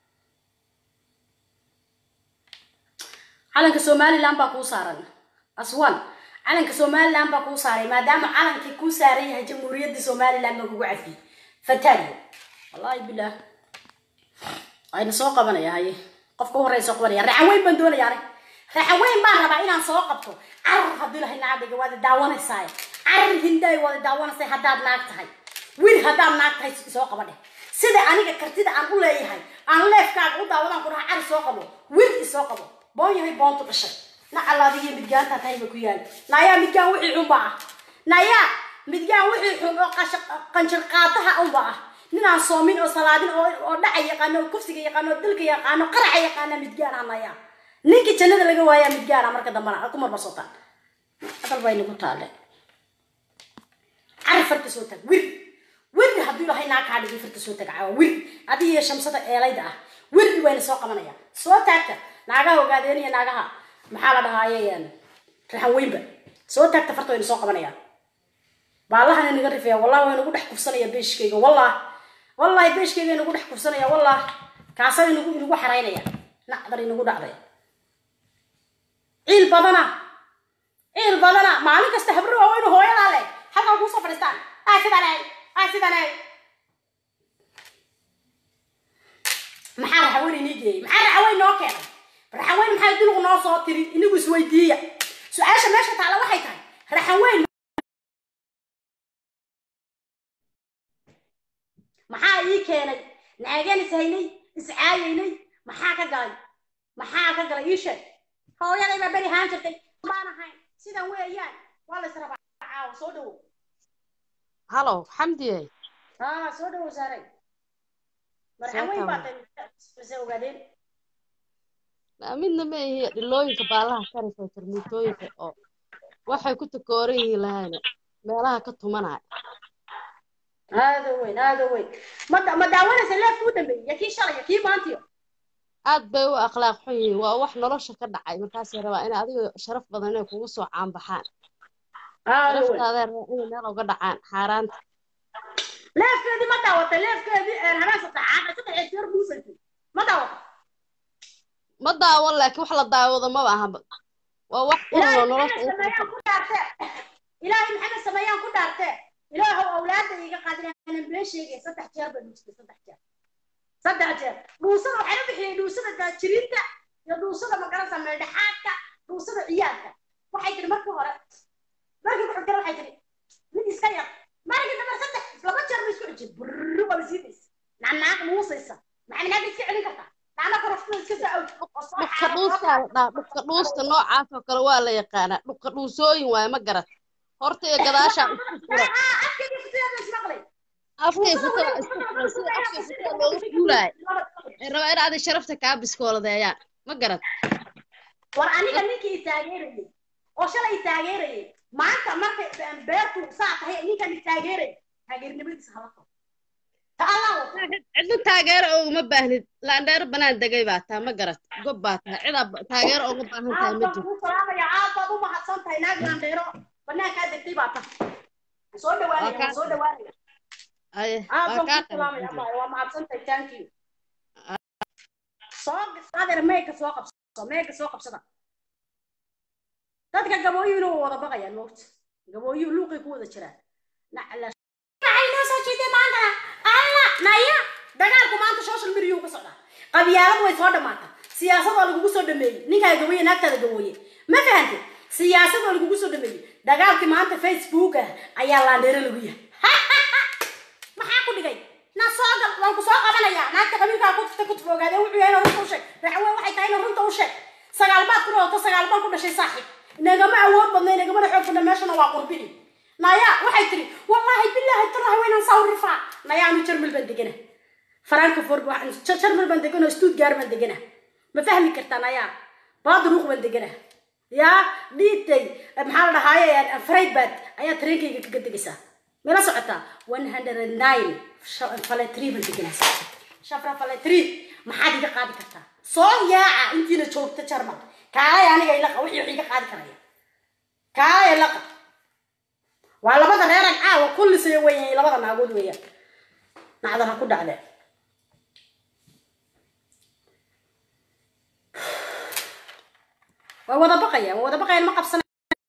calanka somaliland baa kuu saaran aswan calanka somaliland baa kuu saaray maadaama calankii kuu saaran yahay jamhuuriyadda somaliland baa kugu cafiyey fataaliyo wallaahi bilaah ayna soo qabanaya haye qofka u horreya soo qabanaya raxan weyn baan doonaya anig raxan weyn baan rabaa inaan soo qabto carar haddii lahay naagdhiga waada daawanaysaay carar hindaay waada daawanaysay haddaad naag tahay wiil haddaad naag tahay soo qaba dheh sida aniga kartida aan u leeyahay aan leefkaaga u daawadaan ku dhaha cari soo qabo wiil isoo qabo boon yahay boontu dhashay na allaadigiyo midgaantaa tahay ba ku yaali nayaa midgaan wixii xunba ah nayaa midgaan wixii xun oo qanjir qaataha unba ah ninaan soomin oo salaadin oo oo dhaca yaqaano oo kufsiga yaqaano oo dilka yaqaano qaraca yaqaana midgaan ah nayaa ninkii jannada laga waayaa midgaan ah marka dambana ku marmarsotaan aqal baa inagu taalle cari farta soo tag wir wir hadduu ilahay naa kaa dhigay farta soo tag caawa wir adiga iyo shamsada eelayda ah wir wayna soo qabanaya soo taagta naagaha ogaadeenaya naagaha maxaa la dhahaaye raxan weynba soo taagta farta wayna soo qabanayaan baallahana naga rifaya wallahi waa inagu dhex kufsanaya beeshkayga wallah wallahi beeshkayga inagu dhex kufsanaya wallah kaasa inagu inagu xaraynaya nacdar inagu dhacday ciil badana ciil badana maalin kasta habro waaweyn hooyadaa leh halkaa kuusoo fadhiistaan ah sidanay ah sidanay maxaa raxaweyn inii geeyey maxaa raxaweyn noo keenay raxaweyn maxay duluq noo soo tiri inigu isweydiiya su-aasha meesha taala waxay tahay raxaweyn maxaa ii keenay naagaan is haynay iscaayaynay maxaa ka galay maxaa ka galay ii sheeg hooyaday baa beri haan jirtay baan ahayn sidan weeyaan waa la israbaa caawa soo dhawow halow xamdiye haa soo dhawow saaray marxaweyn baa tay mise ogaadeen midna ma ihi dhilooyinka baalaha karaysa tarmiitooyinka oo waxay ku takooran yihiin lahayna meelaha ka tumanaya aada weyn aada weyn ma ma daawanaysa leefka u dambeeyey iyo kii shalay iyo kii maantiyo aad bay u akhlaaq xun yihiin waa wax nolosha ka dhacay markaasay rabaa in adiga sharaf badan inay kugu soo caanbaxaan aada weyn sharaftaadee rabaa inay meel uga dhacaan xaaraanta leefkeedii ma daawatay leefkeedii habeen saddexaad saddex jeer buusaysay ma daawatay ma daawan laakiin wax la daawado maba ahaba waa wax ilaahay kullo maxamed nolosha sameeyaan ku dhaartee ilaahay maxamed sameeyaan ku dhaartee ilaahow awlaadda iga qaadinaanan been sheegay saddex jeer baa dhuustay saddex jeer saddex jeer dhuusada waxay u bixiyey dhuusada daajiriinta iyo dhuusada magarasa meeldhexaadka dhuusada ciyaalka waxay tiri markii hore markii ku xigtana waxay tiri mid iska yar markii dambe saddex laba jeer ba isku xijin burru baa siidaysa nacnaaq muusaysa maxay naag iska celin kartaa nacna koroftada iska soo awd oo soo dhubka xaaro dhuustaa la dhaha dhubka dhuusta noocaas oo kale waa la yaqaanaa dhubka dhuusooyin waaye ma garat horta iyo gadaashaa isku furan ah afkeedii futiyaada ismaqlay afkay futada isku furan sida afkay futada looga fuulaayo ay rabaa in adig sharafta kaa biskooladeeyaan ma garat war aniga ninkii i taageerayay oo shalay i taageerayay maanta markay beertu saa tahay ninkan i taageerayay taageernimadiisa hala qabo ta allah wato cidna taageero ooguma baahnid laandheero banaan degay baa taa ma garat gob baa tahay cidaa ba- taageero ooga baahan tahay aad ma baan jirto kuu salaamaya aad baad u mahadsan tahay naag laandheero banaankaa degtay baa tahay Waan soo dhawaanaya Waa kaa- waan soo dhawaanaya aye aad waa baan kaa kuu salaamaya qaban abaayo waa mahadsan tahay thank you soo adeer meega soo qabso meega soo qabsada dadka gabooyuhuna waa wada baqayaan moogta gabooyuhu luuqay ku wada jiraan nacla maxay noo soo jeeday maantana alla naya dagaalku maanta social media ka socdaa qabyaaladu way soo dhammaata siyaasad waa lagugu soo dhameeyey ninkaa gabooye naagtaada gabooye ma fahante siyaasad waa lagugu soo dhameeyey dagaalkii maanta facebook ah ayaa laandheero lagu yahay maxaa ku dhigay na soo gal waan ku soo qabanayaa naagta qabiilkaa ku tufta ku tufoogaade wuxuu yahay inuu runta u sheeg raxwe waxay tahay inuu runta u sheeg sagaal baad ku dhalato sagaal baad ku dhashay saaxiib inagama awood badna inagamana xoog badna meeshana waa qurbini naya waxay tiri wallaahi bilaahi tallahi waynaan saa u rifaa naya anu jarmal baan degana frankfurt waxaan jarmal baan degana stuttgart baan degana ma fahmi kartaa naya baadruuq baan degana yaa dhiitay maxaa la dhahaaye freibad ayaa tareenkayga kaga degaysaa mala socotaa one hundred and nine faletri baan deganaa shafra faletri maxaad iga qaadi kartaa soo yaaca intiina joogta jarmal kaalay aniga ilaqa wixii wax iga qaadi karaya kaalay ilaqa waa labada reeran caawa kullisaya weeyaan labada naagood weeyaan nacdal ha ku dhacde way wada baqayaan way wada baqayaan ma qabsana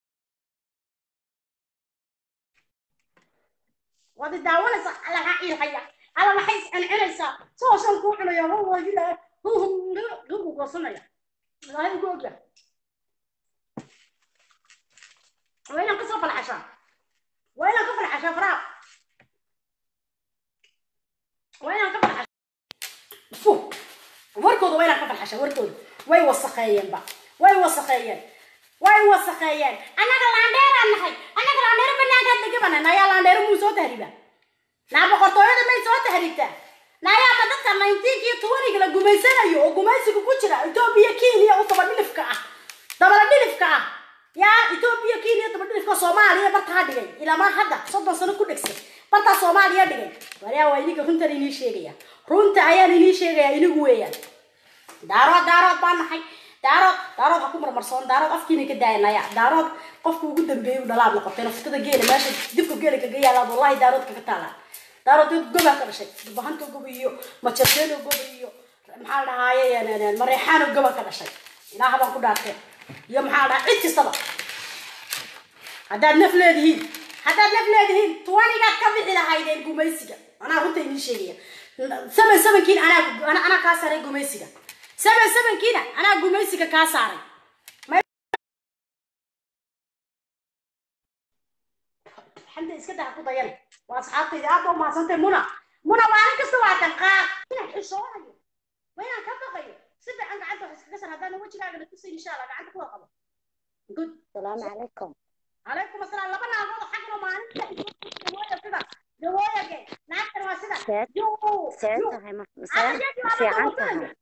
waad daawanaysaa alla maxaa ciilhaya alla maxay iscancinaysaa soosan kuu cunaya wawajila gugu goosanaya ilaahay ugu ogya waa inaan kasoo falxashaa waa inaan ka falxashaa faraa waa inaan ka falxashaa fu warkooda waa inaan ka falxashaa warkooda way wasakheeyeenba way wasakheeyeen way wasakheeyeen annaga laandheeraan nahay annaga laandheero banaankaa degabana nayaa laandheero muu soo tahriba naa boqortooyada may soo tahriibtaa naayaaba dadka nineteenka iyo tobaniga la gumaysanayo oo gumaysiga ku jira etoobiya kenya u dabadhilifka ah dabadhilifka ah yaa etoobiya kenya dabadhilifka soomaaliya bartaa dhigay ilamaa hadda soddon sano ku dhegsan bartaa soomaaliya dhigay waryaa waa iniga runtan inii sheegaya runta ayaan inii sheegaya inigu weeyaan daarood daarood baan nahay daarood daarood ha ku marmarsoon daarood afkiina ka daayanaya daarood qofka ugu dambeeyay u dhalaad noqotay naftada geela meesha dibka geela kaga yaalaad wallahi daarood kaga taalaa daarood dad gobaa ka dhashay dubahanta goba iyo majarteeno goba iyo maxaa la dhahaaye mareexaano goba ka dhashay ilaaha baan ku dhaartee iyo maxaa la dhahaa cid kastaba haddaad naf leedihiin haddaad naf leedihiin tuwanigaad ka bixi lahaydeen gumaysiga anaa runta inii sheegaya saban sabankiin anaa anaa kaa saaray gumaysiga saban sabankiina anaa gumaysiga kaa saaray xanta iska daha ku dayan waa asxaabtayda aad baa umahadsantay muna muna maalin kasta waa danqaaq inaan xishoonayo waa inaan ka baqayo si fiican gacanta wax iskaga san haddaan wejigaagana tusay insha allah gacanta kuwa qabo good السلام عليكم calaykum asalaam laba naagood oo xagna maalinta gawooya sida gawooyage naagtan waa sida سيد Yuu, سيد yuu. هاي ما Ada سيد jadi في anak kamu عنتها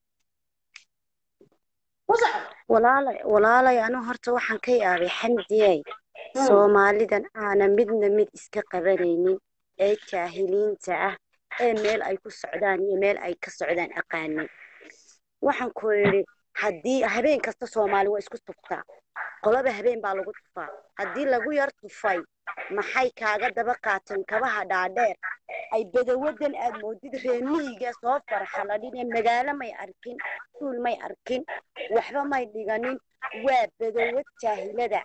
ku soco walaalay walaalay anu horta waxaan ka yaabay xamdiyey soomaalidan aanan midna mid iska qabanaynin ee jaahiliinta ah ee meel ay ku socdaan iyo meel ay ka socdaan aqaanin waxaan ku yidhi haddii habeen kasta soomaali waa isku tuftaa qolaba habeen baa lagu tufaa haddii lagu yar tufay maxay kaaga daba qaateen kabaha dhaadheer ay badawadan aad moodid reemihiga soo farxaladhin ee magaalo may arkin suul may arkin waxba may dhiganin waa badawad jaahilada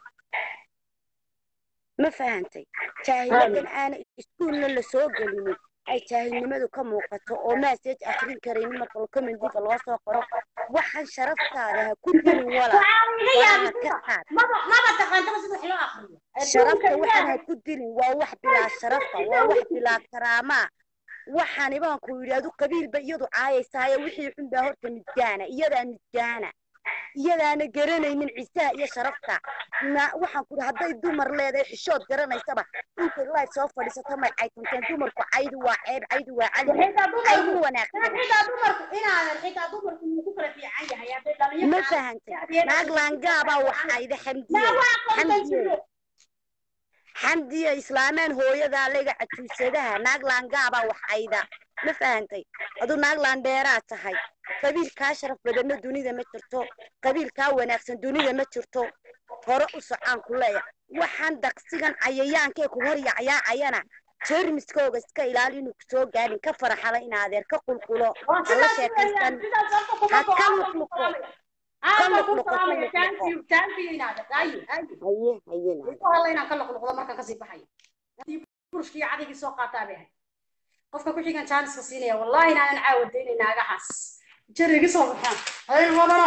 ma fahantay jaahiladan aana iskuulna lasoo gelinin ay jaahilnimadu ka muuqato oo maaseej akrin karaynin marka commentiga loo soo qoro waxaan sharaftaada ha ku dilin walaa waxaa iga faraha yaabay ka qaad maba maba taqaantaba sida wax loo akriyo sharafta waxaan ha ku dilin waa wax bilaa sharafa waa wax bilaa karaamaa waxaani baan ku yidhi adu qabiilba iyadu caayaysaayo wixii xun baa horta midgaana iyadaa midgaana iyadaana garanaynin ciisaha iyo sharafta na waxaan ku yidhi hadday dumar leedahay xishood garanaysaba intay live soo fadhiisato may caytanteen dumarku caydu waa ceeb caydu waa cali xitaa caydu dumarku wanaagsan xitaa dumarku inaadan xitaa dumarku wuu ku kala fiican yahay hadday dhalinyaro ma fahantay naag laangaabaa waxayda xamdiye waa kontan xamdiye jiro xamdiye islaameen hooyadaa lega cajuusadaha naag laangaabaa waxayda ma fahantay aduu naag laandheeraa tahay qabiil kaa sharaf badanna dunida ma jirto qabiil kaa wanaagsan dunida ma jirto hore u socaan ku leeya waxaan daqsigan cayayaankee ku hor yacyaacayana jeermiskooga iska ilaali inuu kusoo gaadhin ka faraxala in adeer ka qulqulo hala sheekaysan ha ka luqluqo ka luqluqo ka luqluqo haye haye naade inaan ka luqluqdo markaan kasii baxayo burushkii cadigii soo qaataa bay ahayd qofka ku xigan jaaniska siinaya wallahi inaanan caawa daynay naagahaas jarigi soo baxaan hayl badana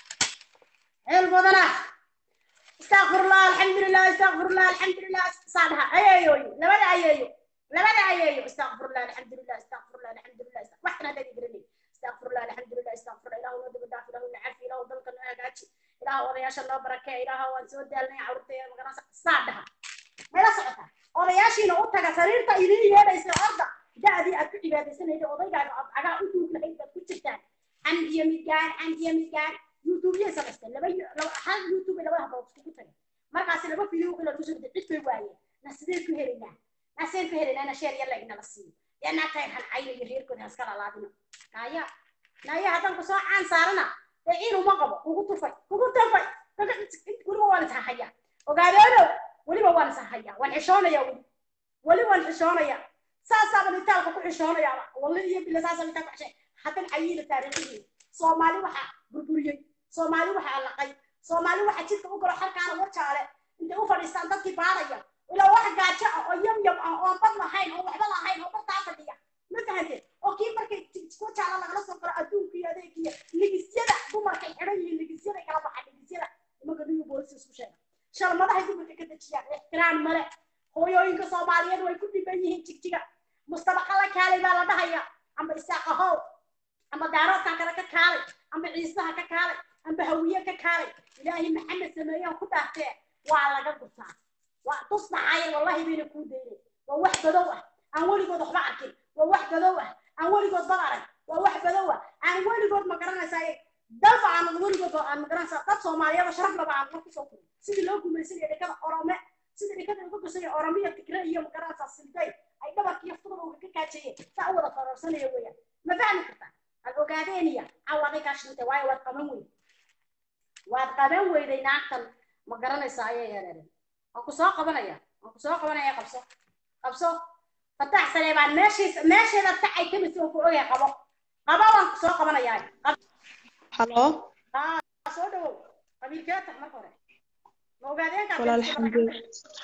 hayl badana astaqfirullah alxamdulilah astaqfirullah alxamdulilah saadhaha ayeeyoy labada ayeeyo labada ayeeyo astaqfirullah alxamdulilah astaqfirullah alxamdulilah waxna haddaad garanay astaqfirullah alxamdulilah astaqfirullah ilaahu noo daba dhaaf ilaahu nacafi ilaahu dalka noo hagaaji ilaahu odayaasha noo barakee ilaahu waan soo daalnay carruurtayda magaranaysa saadhaha mayla socotaa odayaashiina u taga sariirta idiin yeedhaysa orda da-dii aad ku cibaadaysanayda odaygaaga aad cagaa u duug lahayd baad ku jirtaan xamdiya midgaan xamdiya midgaan youtubeyay samaysteen laba laba hal youtube labada hablood iskugu tagay markaasi laba video kale lagu soo riday cid bay waayeen na sideen ku helaynaa na sideen ku helaynaa na sheer yalla inala siiyo yaa naa tahay hancayna iyo reerkooda haska lalaadina naaya naaya haddaan ku soo caan saarana dee ciin uma qabo kugu tufay kugu tufay weliba waan ishahayaa ogaadeeno weliba waan ishahayaa waan xishoonaya weli weli waan xishoonaya saasaaba litaalka ku xishoonayaaba walle iyo bila saasa litaa ku xishay haddan cayiila taariikhihii soomaali waxaa burburiyey soomaali waxaa laqay soomaali waxaa jidka u galo xalkaana wajaale intay u fadhiistaan dadkii baaraya ilaa wax gaajo ah oo yam yam ah oon bad lahayn oo waxba lahayn oo bartaa fadhiya ma fahanteen oo kii markay wajaala lagala soo galo adduunka iyo adeegiyo ligisyada dumarkay xidhan yihiin ligisyada kala baxa ligisyada imanka niyu boolisi isku sheega shalmadahay dumarka ka dejiyaan ixtiraam male hooyooyinka soomaaliyeed way ku dhiban yihiin jigjiga mustabaqa la kaalay baa la dhahaya amba isaaqa how amba daaroodkan kale ka kaalay amba ciisaha ka kaalay amba hawiye ka kaalay ilaahay maxamed sameeyaan ku dhaartee waa laga gurtaa waa tus dhacaya wallahi bayna kuu daynay waa wax badow ah aan weligood waxba arkin waa wax badow ah aan weligood bad arag waa wax badow ah aan weligood ma garanaysaa dalba aan weligood aan ma garanaysaa dad soomaaliyeed sharaf laba aan wax kusoo kurin sidii loo gumaysanaya dhekada orome sidii dhekada uga gasaya oromiya tigre iyo ma garanaysaa silday ay dhabarkiiyo fududowga ka kaajayeen saa u wada farorsanaya weeyaan ma fahmi kartaa ad ogaadeeniya cawaaday kaa shintay waayo waad qaban weyday waad qaban weyday naagtan ma garanaysaa ayay yeeleen waan ku soo qabanaya waan ku soo qabanaya qabso qabso fatax saleebaan meeshiis meesheeda tacay kamis oo ku ogay qabo qabo waan ku soo qabanayaa halo soo dhawow qabiilkee tax marka hore ma ogaadeenkaa walaal alxamdulilah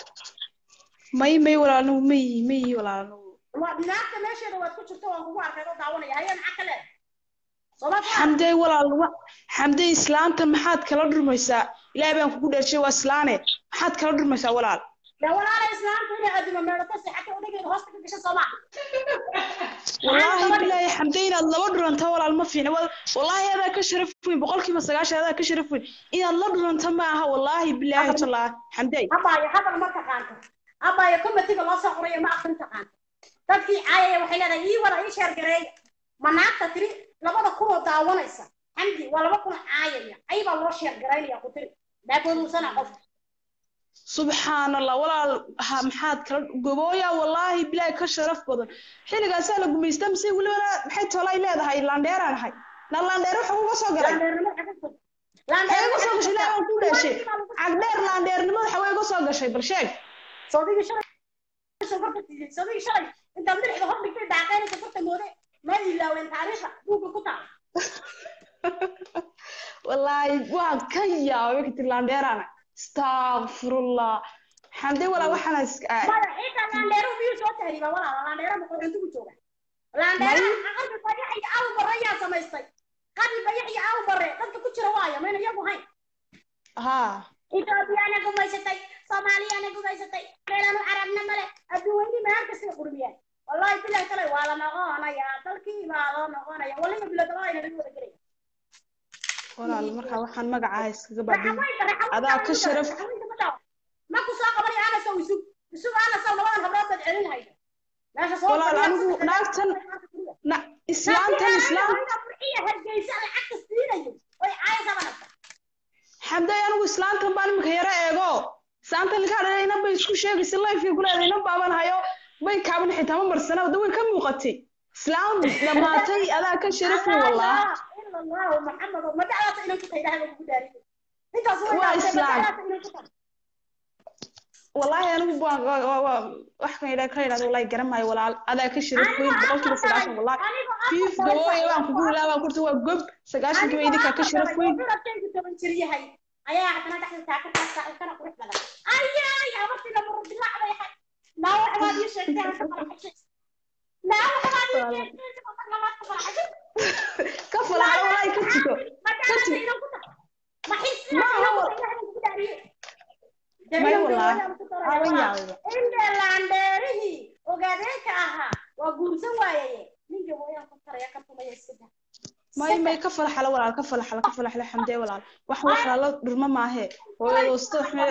may may walaal anigu ma yihi ma yihi walaal anigu waa naagta meesheeda waad ku jirto waan kugu arkay oo daawanaya haye maxaa ka leedahay sooma xamdey walaal wa xamdey islaanta maxaad kala dhurmaysaa ilaahay baan kugu dheershay waa islaane maxaad kala dhurmaysaa walaal yaa walaala islaamta inay adima meedhato seexata odageeda hoosta ka gasha sooma wallaahi bilaahi xamdey inaad laba dhuranto walaal ma fiicna Wal- wallaahi adaa ka sharaf weyn boqolkiiba sagaashan adaa ka sharaf weyn inaad la dhuranto ma aha wallaahi bilaahi talaa xamdey abaayo hadal ma taqaanto abaayo komitiga loo soo qorayo ma akrin taqaanto dadkii caayaya waxay leedahay ii wada ii sheergareeya ma naagta tiri labada kunoo daawanaysa xamdi waa laba kun caayaya ayibaa loo sheergaraynaya ku tiri daagoduusana qof subxaan allah walaal ha maxaad kala gobooya wallaahi bilaahi ka sharaf badan xilligaasaa la gumaysta mise welibana maxay tolay leedahay laandheeraan ahay na laandheer waxa uga soo galay waxay uga soo gashay ilaahi baan ku dheeshay cagdheer laandheernimada waxa way uga soo gashay bal sheeg sawdigii shalay sokorta siiyey sawdigii shalay intaad madaxda hor dhigtay daaqeynay sokorta moode ma ilaaween taariikhda buugga ku taal wallaahi waan ka yaabay ka tiri laandheeraan astaqfirullah xamdey walaa waxaana iska maya xitaa laandheero miyuu soo tahriiba walaala laandheero ma qoxontigu jooga laandheero qalbi bayax iyo aw bare yaa samaystay qalbi bayax iyo aw bare dadka ku jira waaya mayna iyagu hayn haa ethoobiyaana gumaysatay soomaaliyaana gumaysatay meelanu carabna male adduuweyni meel kastay qurmiyeen wallahi bilahi kale waa la noqonayaa dalkii baa loo noqonaya waliba biladabadayna lagu wada gelaya walaal markaa waxaan magacaa iskaga baabiin adaa ka sharaf ma ku soo qabanay anasow isug isug anasow labadan hablood baad celin hayda meesha soo walaal anigu naagtan na islaantan islaam hargeysa lacagta siinayo oy caayasa banagta xamday anigu islaantan baan imika yaro eego islaantan ilkaa dhalay inan bay isku sheegaysa lifekay ku leedahay inan baaban hayo bay kaaban xitaa ma marsana wada way ka muuqatay islaam dhamaatay adaa ka sharaf weyn wallah ila allahu maxamed ma dacdaata inaan ku tahay ilaahay baan kugu dhaariyay intaas way Waa dhaafay, ma islaam. dacdaata inaan ku tahay wallahi anigu baan waa- waa- waa- wax kan idhaa ka idhahdo wallahi garan maayo walaal adaa ka sharaf weyn boqolkiiba sagaashan wallahi fiif gabooya waan kugu ilaa waan kurta waa gob sagaashankiiba idinkaa ka sharaf weyn Cunugtaygu toban jir yahay ayaa haddana dhexda taaka taaka kana qurux badan ayay habartii lama rudilaac bay ahay naa wax baad ii sheegtay aan ka faraxashay naa wax baad ii sheegtay aan ka faraxashay ka falaxda wallahi ka tuko ma dacdaata inaan ku tahay ma xisna Ma inaan ku hawa- tahay ilaahay baan kugu dhaariyay maya wallahi awan yaabay indhe laandheerihii ogaadeenka ahaa waa guursan waayaye ninka mooyaan ku taraya ka tumaya iska daa may may ka falaxala walaal ka falaxala ka falaxala xamdee walaal wax wax lala dhurma maahe hooyadoosto waxme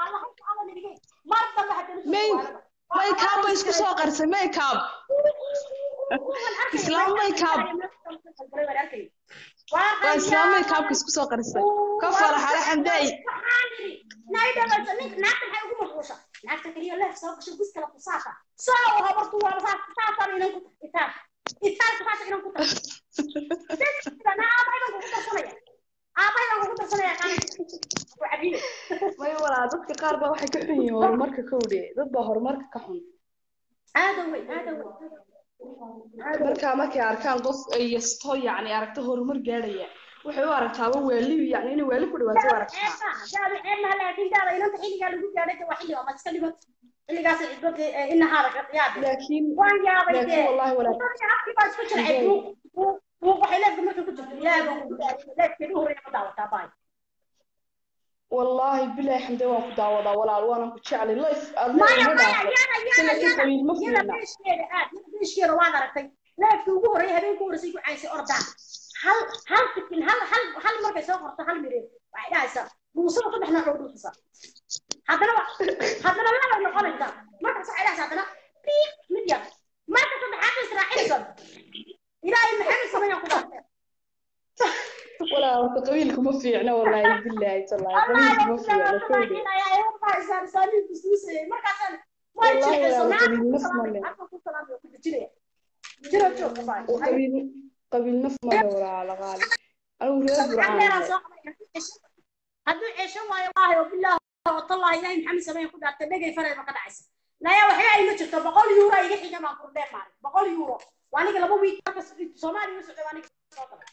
may may kaab bay isku soo qarsay may kaab islaam may kaab waa islaam may kaabka isku soo qarsay ka falaxala xamdeey naagta kaliya leef soo gasho gus kala kusaasa soo habartu waa saasaan inan ku itaal itaalka saasa inan ku tahay aabaydan kugu darsanaya aabaydan kugu darsanaya qani ku cabiye may walaal dadka qaar baa waxay ka xun yihiin horumarka kowdhe dad baa horumarka ka xun aada wey aada wey markaa markay arkaan qof ay yasto yacni aragto horumar gaadhaya waxay u aragtaaba waali yacni inay waali ku dhawaato u aragtaa daada ceebna laakiin daada inanta xilligaa lagu gaadhay waa xilli waa iska dhigo xilligaas cidbad inahaada ka yaabay laakiin waan yaabay laakiin dee wallahi walaal afkii baa isku jircay buuq waxay leefka marka ku jirto ilaahay baan kugu dhaariyay leefkeedu horreeya ma daawataa baay wallaahi bilaahi xamdee waan ku daawadaa walaal waanan ku jeclay life aad maya leedahay ma maya dhaafo yana yana sanadkii yana qabiil ma yana fiirna beeshkeeda aad yana beeshkeeda waad aragtay leefkii ugu horreeyay habeenkii horreysay ku caaysay ordaan hal hal fikin hal hal hal markay soo qorto hal mireen waxay dhahaysaa dhuusada saddex nooc oo dhuusasa haddana wa- haddana laba noqonaysa markaas waxay dhahaysaa haddana biig mid yar marka saddexaad bay israacinaysa ilaahay maxamed sameeyaa ku dhaartay walaal horta qabiilku ma fiicna wallaahi bilaahi tallaahi qabiilku ma fiicna kowdhe Wallahi walaal qabiil naf ma leh oo qabiil qabiil naf ma leh walaal qaali anigu reer burcaan ahay hadduu ceesho waayo waahay oo bilaahi oo tallaahi ilaahay maxamed sameeya ku dhaartay dhegay farayba ka dhacaysa naya waxba ay ma jirto boqol yuuro iga xiga baan kurdheen maalin boqol yuuro waa aniga laba wiik marka soomaaliya u socday waa aniga soo galay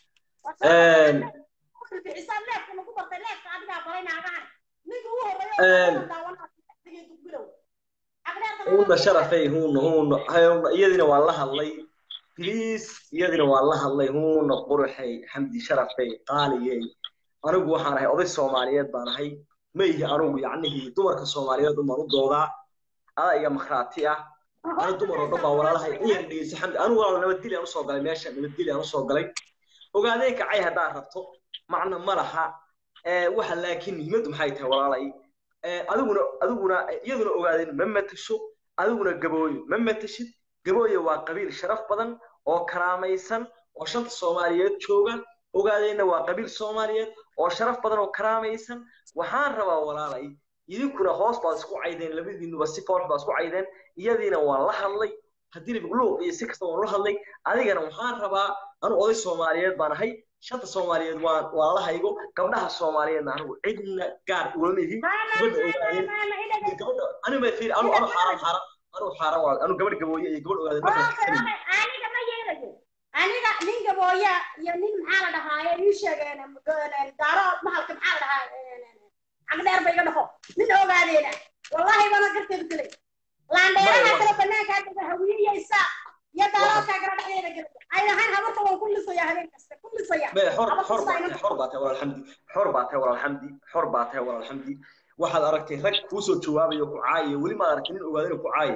bixisaan leefka nagu bartay leefka adigaa baray naagahan ninka ugu horreeya daawanaa bilow huuna sharafay huuna huuna hayawna iyadina waa la hadlay please iyadina waa la hadlay huuna quruxay xamdi sharafay qaaliyey anigu waxaan ahay oday soomaaliyeed baan ahay ma ihi anigu yacnihii dumarka soomaaliyeed umaan u doodaa adaa iga makhraati ah ana dumar oo dhan baa walaalahay iyan dhegeysa xamdi anigu walaal nabadgeli aan usoo galay meesha nabadgeli aan usoo galay ogaadeen kacay haddaad rabto macna ma laha waxa laakiin muhiimaddu maxay tahay walaalay adiguna adiguna iyaduna ogaadeen ma matasho adiguna gabooyo ma matashid gabooyo waa qabiil sharaf badan oo karaamaysan oo shanta soomaaliyeed jooga ogaadeenna waa qabiil soomaaliyeed oo sharaf badan oo karaamaysan waxaan rabaa walaalay idinkuna hoos baad isku caydeen labadiinuba si foox baad isku caydeen iyadiina waan la hadlay haddii luuq iyo si kasta waan la hadlay adigana waxaan rabaa anu oday soomaaliyeed baan ahay shanta soomaaliyeed waan waan la haygo gabdhaha soomaaliyeedna anigu cidna gaar ulama ihi gabadha ogaadeen gabadha anigu ma fiiri anu anu xaaran xaaran anu xaaran waa anu gabadh gabooye iyo gabadh ogaadeen ma kala fikirayno aniga ma yeelayo aniga nin gabooya iyo nin maxaa la dhahaaye ii sheegeen daaro mahalka maxaa la dhahaa cagdheer ba iga dhaqo nin ogaadeena wallahi bana garteedu gelay laandheeraha kale banaankaa dega hawiyeysa iyo daaroodkaa gara dhexdeeda gelay ay lahayn habarta waan ku lisaya habeen kasta ku lisaya ما حر حر باتay حر باتay walaal xamdi xor baatay walaal xamdi xor baatay walaal xamdi waxaad aragtay rag kuu soo jawaabayo ku caaya weli ma aragtay nin ogaadina ku caaya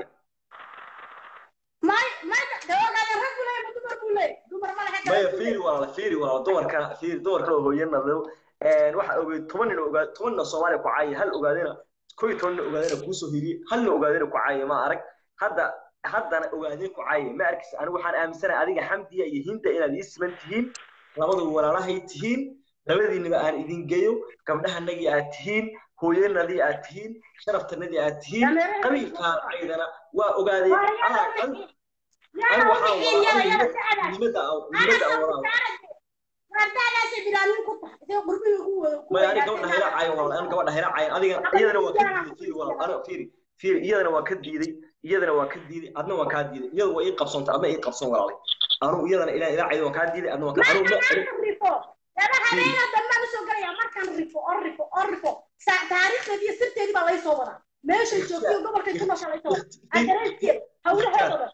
may may dawagaada rag buu leeyahay dumar buu leeyahay dumar ma laha maya fiiri walaal fiiri walaal dumarka fiiri dumarka oo hooyana loo waxa ogay toban nin ogaad toban nin Soomaaliya ku caaya hal ogaadina koy toban nin ogaadina kuu soo hiriyay hal nin ogaadina ku caaya ma arag hadda haddana ogaadin ku caaya ma arkaysa anigu waxaan aaminsanahay adiga xamdiya iyo hinda inaad ii siman tihiin labadu walaalahay tihiin labadiinaba aan idin geeyo gabdhahanagii aad tihiin hooyanadii aad tihiin sharaftanadii aad tihiin qabiilkaan caydana waa ogaadeen anigu waxaan wadaa muhiimada muhiimada aan wadaa wardaadaasay bilaamin ku tahay isagoo qurbihii ugu wada ku maya ani gabadha hayla caayo walaal ani gabadha hayla caayo adiga iyadana waa ka diiday fiiri walaal ani fiiri fiiri iyadana waa ka diiday iyadana waa ka diiday adna waa kaa diiday iyada waa ii qabsoontay adna ii qabsoon walaalay anigu iyadana ilaa ilaa cayda waa kaa diiday adna waa kaa anigu ma anigu rifo laba habeena dambaan usoo gelaya markaan rifo oo rifo oo rifo Sa- taariikhdeedii iyo sirteedii baa laysoo wadaa meeshay joogtay gobolkay ku noosha laysoo wadaa adreeskeeda hawlaheeda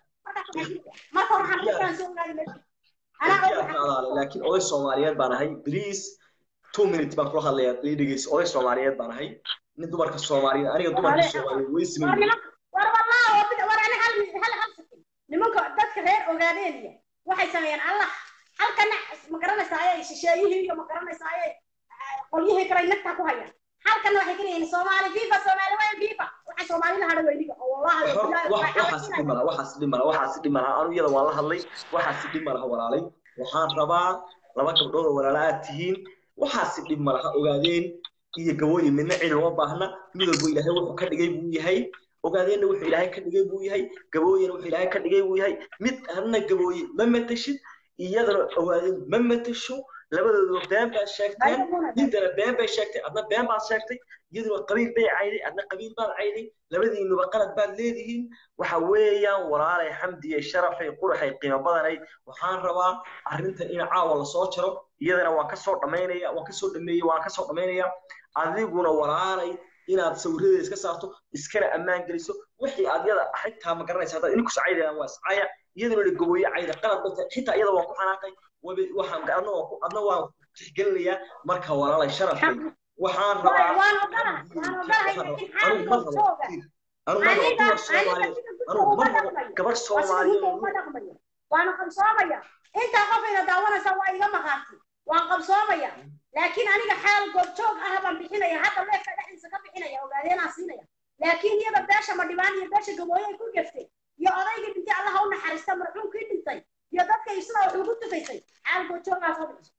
marka hore waxaan rifaan soo ogaadi meesha anaa og yaa adaale laakiin oday soomaaliyeed baan ahay please two minutes baan kula hadlayaa ii dhegeyso oday soomaaliyeed baan ahay nin dumarka soomaaliyeed aniga dumarka soomaaliyeed way war siman niman war wallah war bid- war ani hal hal hal second nimanka dadka reer ogaadeeniya waxay sameeyaan allah halkana ma garanaysaa ay shisheeyihii iyo ma garanaysaa ay qolyihii kale nagtaa ku hayaan halkana waxay ka leeyihiin soomaali fifa soomaali weyn fifa waxay soomaalida hadha weyniga oo wallahi waxaas dhib malaha waxaas dhib malaha waxaas dhib malaha anu iyada waan la hadlay waxaas dhib malaha walaalay waxaan rabaa laba gabdhood oo walaala aad tihiin waxaas dhib malaha ogaadeen iyo gabooyin midna cid uma baahna mid walba ilaahay wuxuu ka dhigay buu yahay ogaadeenna wuxuu ilaahay ka dhigay buu yahay gabooyina wuxuu ilaahay ka dhigay buu yahay mid adna gabooye ma matashid iyadana ogaadeen ma matasho labadooduba been baad sheegteen nintana been bay sheegtay adna been baad sheegtay iyaduna qabiil bay cayday adna qabiil baad cayday labadiinuba qalad baad leedihiin waxa weeyaan walaalay xamdiye sharafay quraxay qiimo badanay waxaan rabaa arrintan in caawa lasoo jaro iyadana waan kasoo dhamaynaya waan kasoo dhameeyey waan kasoo dhamaynaya adiguna walaalay inaad sawiradeeda iska saarto iskana ammaan geliso wixii aad yada xitaa ma garanaysa haddaad idinku sacaydayaan waa iscaya iyaduna dha gabooye cayda qalad bay tahay xitaa iyada waan ku xanaaqay wabi- waxaan adna waan ku adna waan tixgelinayaa marka walaalay sharafay waxaan rabaa waan ogolahay waan ogolahay laakiin anigu ma xaaligoo rabo jooga anigu ma rabo aniga dumar soomaaliyeed anigu ma rabo gabadh soomaaliyeed uma dhaqmayo waana qabsoomaya intaa qofayna daawanaysa waa iga maqaantay waan qabsoomaya laakiin aniga xaal goobjoog ah baan bixinaya hadda leefka dhexdiisa ka bixinaya ogaadeenaan siinaya laakiin iyada beesha madhibaan iyo beesha gabooye ay ku geftay iyo odaygii dhintay allaha u naxariista marxuumkii dhintay iyo dadka isla wax ugu tufaysay xaal goobjoogaa soo bixiso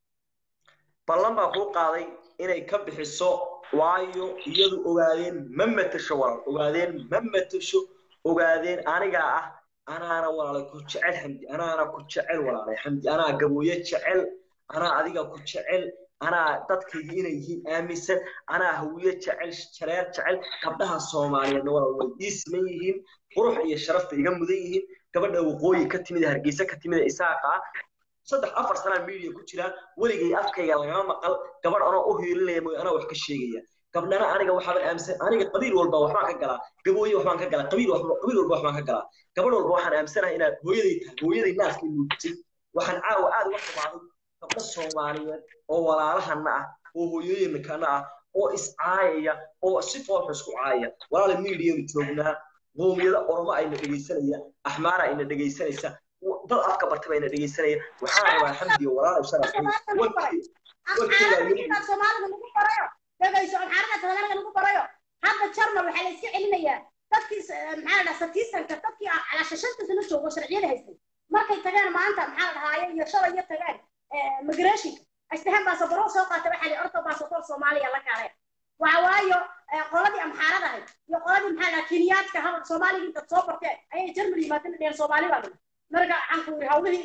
ballan baa kuu qaaday inay ka bixiso waayo iyadu ogaadeen ma matasho walaal ogaadeen ma matasho ogaadeen anigaa ah anaana walaalay ku jecel xamdi anaana ku jecel walaalay xamdi anaa gabooye jecel anaa adiga ku jecel anaa dadkayga inay yihiin aaminsan anaa hawiye jecel jareer jecel gabdhaha soomaaliyeedna walaal way ii siman yihiin qurux iyo sharafta iga mudan yihiin gabadha waqooyi ka timid hargeysa ka timid isaaqa ah saddex afar sanaa media ku jiraan weligay afkayga lagama maqal gabadh anoo u hiilinaya mooy anaa wax ka sheegaya gabdhana aniga waxaaban aaminsan aniga qabiil walba waxbaan ka galaa gabooye waxbaan ka galaa qabiil walba qabiil walba waxbaan ka galaa gabadh walba waxaan aaminsanahay inaad hooyaday tahay hooyaday naaskay nuugtay waxaan caawa aad uga xumaaday gabdho soomaaliyeed oo walaalahana ah oo hooyooyinkana ah oo iscaayaya oo si foolxu isku caayaya walaala medianu joognaa qoomiyada oromo ayna dhegaysanaya axmaara ayna dhegaysanaysa dad afka bartaba ayna dhegaysanaya waxaan rabaa xamdiyo walaalay sharafay warkii amxaarada soomaalida lagu barayo dhegayso amxaarada soomaalida lagu barayo hadda jarmal waxaa la iska celinayaa dadkii maxaa la dhahaa satiisanka dadkii calaasha shanta sano joogo sharciyada haystay markay tageen maanta maxaa la dhahaaye iyo shalay iyo tageen migrationka asdahan baasabaro soo qaata waxaa la orto baasaboor soomaaliya la kaaleen waxa waayo qoladii amxaarada ahayd iyo qoladii maxaa la dhahaa kiniyaadka hadal soomaaliga intaad soo barteen ayay jarmal yimaadeen dheen soomaali baa lagu marka waxaan ku yiri hawlihii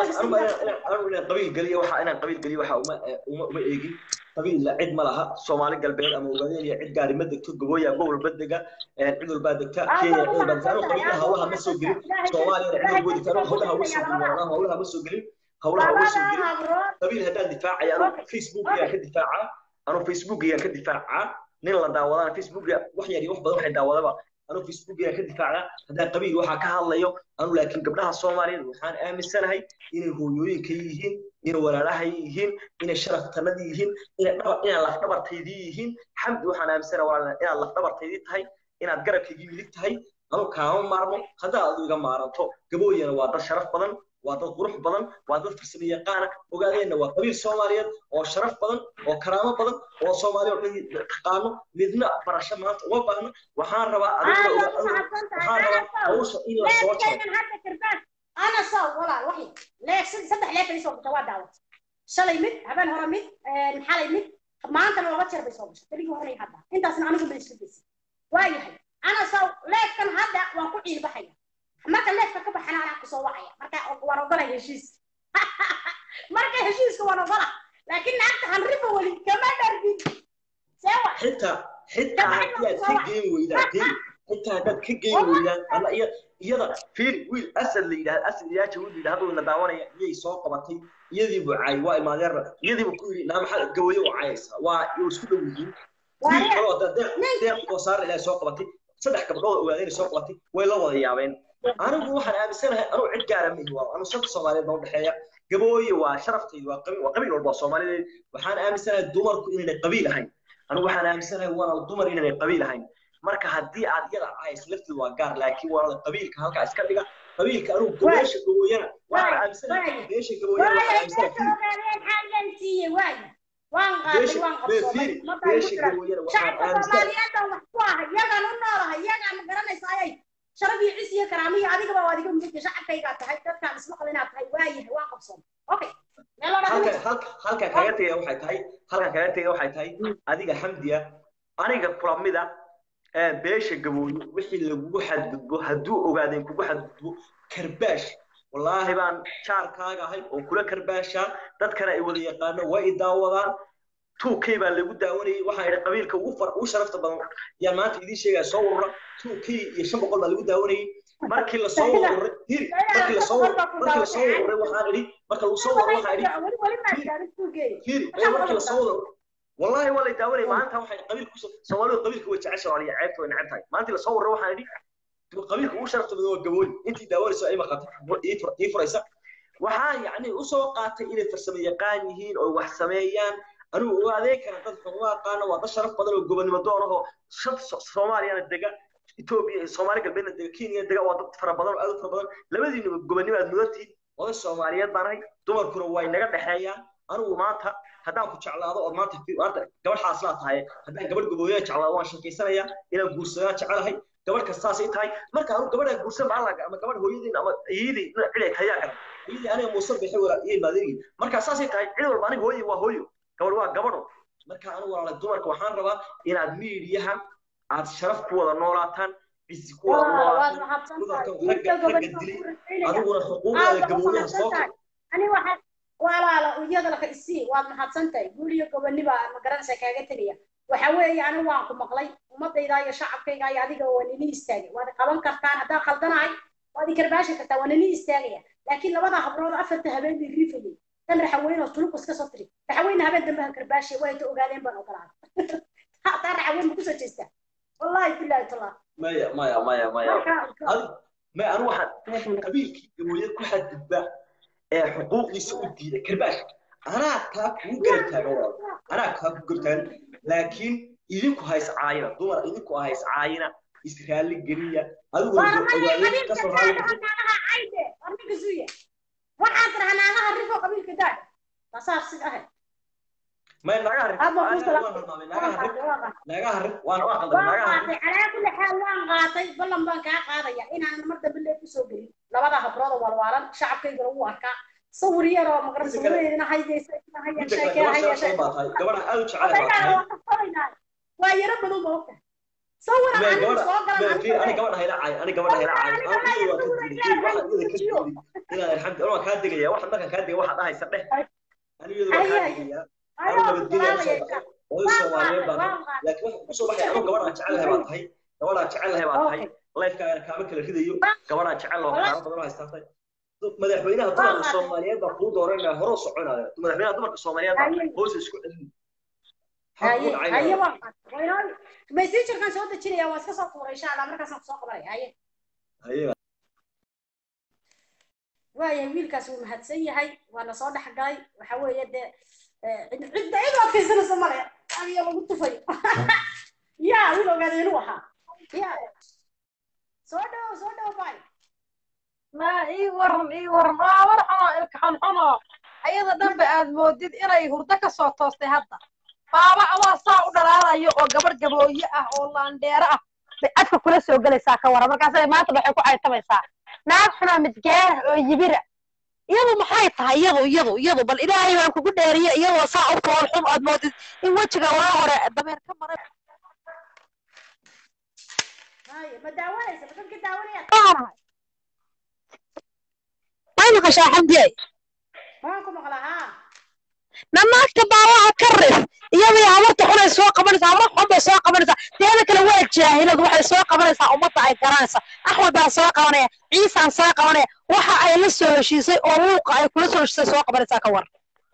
anu inaan qabiil geliyo waxa inaan qabiil geliyo waxa uma uma uma eegin qabiilla cid ma laha soomaali galbeed ama ogaadeen iyo cid gaari ma degto gabooya gobol ba dega cid walbaa degta kenya cid walbaa degta anu qabiillaha hawlaha ma soo gelin soomaaliyana cid walba degta anu hawlaha ma soo gelin walaalaha hawlaha ma soo gelin hawlaha ma soo gelin qabiil haddaan difaacaya anu facebook ayaan ka difaacaa anu facebook ayaan ka difaacaa nin la daawadana facebook wax yar iyo wax badan waxay daawadaba anu facebook ayaan ka difaacdaa haddaan qabiil waxaa ka hadlayo anu laakiin gabdhaha soomaaliyeed waxaan aaminsanahay inay hooyooyinka yihiin inay walaalaha yihiin inay sharaftanadii yihiin inay dhaba inay lafdhabartaydii yihiin xamdi waxaan aaminsanahay walaal inaad lafdhabartaydii tahay inaad garabkaygii midig tahay anu kaama maarmo haddaad adu iga maaranto gabooyana waa dad sharaf badan waa dad qurux badan waa dad farsamo yaqaana ogaadeenna waa qabiil soomaaliyeed oo sharaf badan oo karaamo badan oo soomaali oo dhan taqaano midna barasho maanta uma baahno waxaan rabaa adiga waxaan rabaa hawsha in la soo jaro ana saw walaal waxay leeg saddex leeg bay soo gashay waa daawat shalay mid habeen hore mid xalay mid maantana laba jeer bay soo gashay keligii horey hadda intaasna anigu bay isku daysay waa yahay ana saw leegkan hadda waan ku ciilbaxaya marka leefka ka baxana anaa kusoo wacaya marka waan ogolay heshiis marka heshiiska waan ogola laakiin naagta hanriba weli kama dhargin sewa xitaa xitaa haddii aad ka geyn weydaan deri xitaa haddaad ka geyn weydaan alla iya iyada fiiri wiil asad la yidhahda asad ilaaja wiil la yidhahda haduu na daawanaya iyay soo qabatay iyadii buu caayay waa imaadeerna iyadii buu ku yidhi naa maxaad gawayo u caayaysaa waa way isku dhow yihiin wiil kaloo hadda deeq deeq oo saar ilaahay soo qabatay saddex gabdhood oo ogaadeen soo qabatay way la wada yaabeen anigu waxaan aaminsanahay anuu cid gaara ma ihi waa anu shanta soomaaliyeed baa udhexeeya gabooye waa sharaftaydu waa qabiil waa qabiil walba oo soomaaliyeed waxaan aaminsanahay dumarku inaynay qabiil ahayn anigu waxaan aaminsanahay walaal dumar inaynay qabiil ahayn marka haddii aad iyada ahays lafteedu waa gaar laakiin walaal qabiilka halkaa iska dhiga qabiilka anugu gabeesha gabooyana waxaan aaminsanahay beesha gabooyana waxaan aaminsanahay waan qaaday waan qabsoomay beesha gabooyana waxaan shacabka aaminsanahay soomaaliyeed wax ku ah yagaan u noolahay yagaan ma garanaysaa ayay sharaf iyo cis iyo karaamiyo adigaba waa adiga mudda shacabkaygaa tahay dadkaan ismaqal inaad tahay waayahay waan qabsoomay okay meel oo halka dhan halka halka kaga tegaya waxay tahay halkan kaga tegaya waxay tahay adiga xamdiya aniga kulamida ee beesha gabooyo wixii lagugu xadgudbo hadduu ogaadeen kugu xadgudbo karbaash wallaahi baan jaarkaaga ahay oo kula karbaashaa dadkana ay wada yaqaano way i daawadaan tuukay baa lagu daawanayay waxaa idhi qabiilka ugu far ugu sharafta badan yaan maanta idiin sheegaya soo urura tuukay iyo shan boqol baa lagu daawanayay markii lasoo ururay hiri markii lasoo markii lasoo ururay waxaan idhi marka lagu soo ururay waxaan idhi weli weli maa gaarin suugeey فيري ايه markii la soo wado wallahi wala daawanay maanta waxay qabiil ku Soomaalidu qabiilka way jecesha wala ceebta way neceb tahay maanta la soo waray waxaan idhi qabiilka ugu sharafta badan waa gabooy intii daawanayso ay maqatay ii furaysa waxaa yacni u soo qaatay inay farsamo yaqaan yihiin oo wax sameeyaan anigu uga adeeg kara dad xuquuq aqaana waa dad sharaf badan oo gobonimo doon ahoo shan Soomaaliyana dega Ethiopia Soomaali galbeedna dega Kenya dega waa dad fara badan oo aad u fara badan labadiina gobonimo aad mudatiin wada Soomaaliyeed baan ahay dumarkuna way naga dhaxeeyaan anigu maanta haddaan ku jeclaado oo maanta maanta gabadh xaaslaa tahay haddaan gabadh gabooyaa jeclaado waan sheekaysanayaa inaan guursadaan jecelahay gabadh kastaasay tahay marka anu gabadhaan guursan ba allaga ama gabadh hooyadiin ama iyadii cid ay tayaa garan iyadii aniga muusan bixi wala iyo maadirigi marka saasay tahay cid walba aniga hooyadii waa hooyo gabadh waa gabadho marka anu walaala dumarka waxaan rabaa inaad miidiyaha aad sharaf ku wada noolaataan cisi ku wada noolaataan dumarka ragga ragga dilay adiguna xuquuqdeeda gabooyaha soo ani waxaan walaala iyada laka isii waad mahadsantahay guul iyo goboniba ma garanaysa kaaga tegaya waxa weeye anigu waan ku maqlay ummadayda iyo shacabkayga iyo adiga waa nini istaagay waad qaban kartaan haddaan khaldanahay waad i karbaashi kartaa waa nini istaagaya laakiin labada hablood afarta habeen bay riifayay tan raxaweyn oo tuluq iska soo tiri raxaweyna habeen dambe han karbaashi way ta ogaadeen baan ogolaaday taa raxaweyn ma kusoo jeestaa wallahi billahi tallah maya maya maya maya ma anu waxaan qabiilkii gabooye ku xadgudba ee xuquuqdiisa u diiday karbaash anaa taa kugu garab taagan walaal anaa taa kugu garab taagan laakiin idinku hays caayina dumar idinku hays caayina israali geliya adiguna ka soo waxaan tirahaa naagaha rifo qabiilka daad tasaar sid ahay may naga harif naga harif waan waan qaldan naga harif calaa kulli xaal waan qaatay ballan baan kaa qaadaya inaan mar dambe lee kusoo gelin labada habrood oo walwaalan shacabkaygana wuu arkaa sawir yar oo maqran sawireedina haydaysa haya sheekee haya gabadha aad u jecel waa yaro badan ba ogta sawir aan anigu soo galan ani gabadha hayla caay ani gabadha hayla caay ani waa ka diiday waxaan iyada ka diiday inaan alxamdu waan kaa degaya waxaan markaan kaa degay waxaad dhahaysa dheh ani iyada waan kaa degaya anu nabadgelya soo baxay oo Soomaaliyeed baan laakiin waxa ku soo baxay anu gabadha jecelahay baa tahay gabadha jecelahay baa tahay lifekaaga kaama kala ridayo gabadha jecel oo kaama badan haystaatay madaxweynaha dumarka Soomaaliyeed baa kuu dooranaya hore u soconaya madaxweynaha dumarka Soomaaliyeed baa hoos isku celin haye waan qaatay messengerkan soo dejinaya waan iska soo tuuray insha allah markaasaan kusoo qabanaya haye haye waayahay wiilkaas wuu mahadsan yahay waana soo dhex galay waxa weeye dee cidda cid u adkaysanaysa male adiga lagu tufayo ya wiil ogaadeen u ahaa ya soo dhow soo dhow bay ma ii waran ii waran waa war xuno ilka xunxuno ayada dhanba aad moodid inay hurdo ka soo toostay hadda baaba adaa saa u dhalaalayo oo gabar gabooye ah oo laandheero ah bay adka kula soo gelaysaa ka waran markaasay maanta waxay ku caytamaysaa naag xunaa midgaar oo yibira iyadu maxay tahay iyadu iyadu iyadu bal ilaahay baan kugu dheeriye iyadoo saa u fool xun aad moodid in wejiga waa hore dameer ka maray haye ma daawanaysa ma dadka daawanaya Waanahay. maqashaa xamdiyey waan ku maqlaa haa nanaagta baawaha ka rif iyadii habarta xunay soo qabanaysaa habar xun bay soo qabanaysaa teeda kale waa jaahilad waxay soo qabanaysaa ummadda ay garanaysa axmed baa soo qabanaya ciisaan soo qabanaya waxa ay la soo heshiisay oo luuqa ay kula soo heshiisay soo qabanaysaa ka war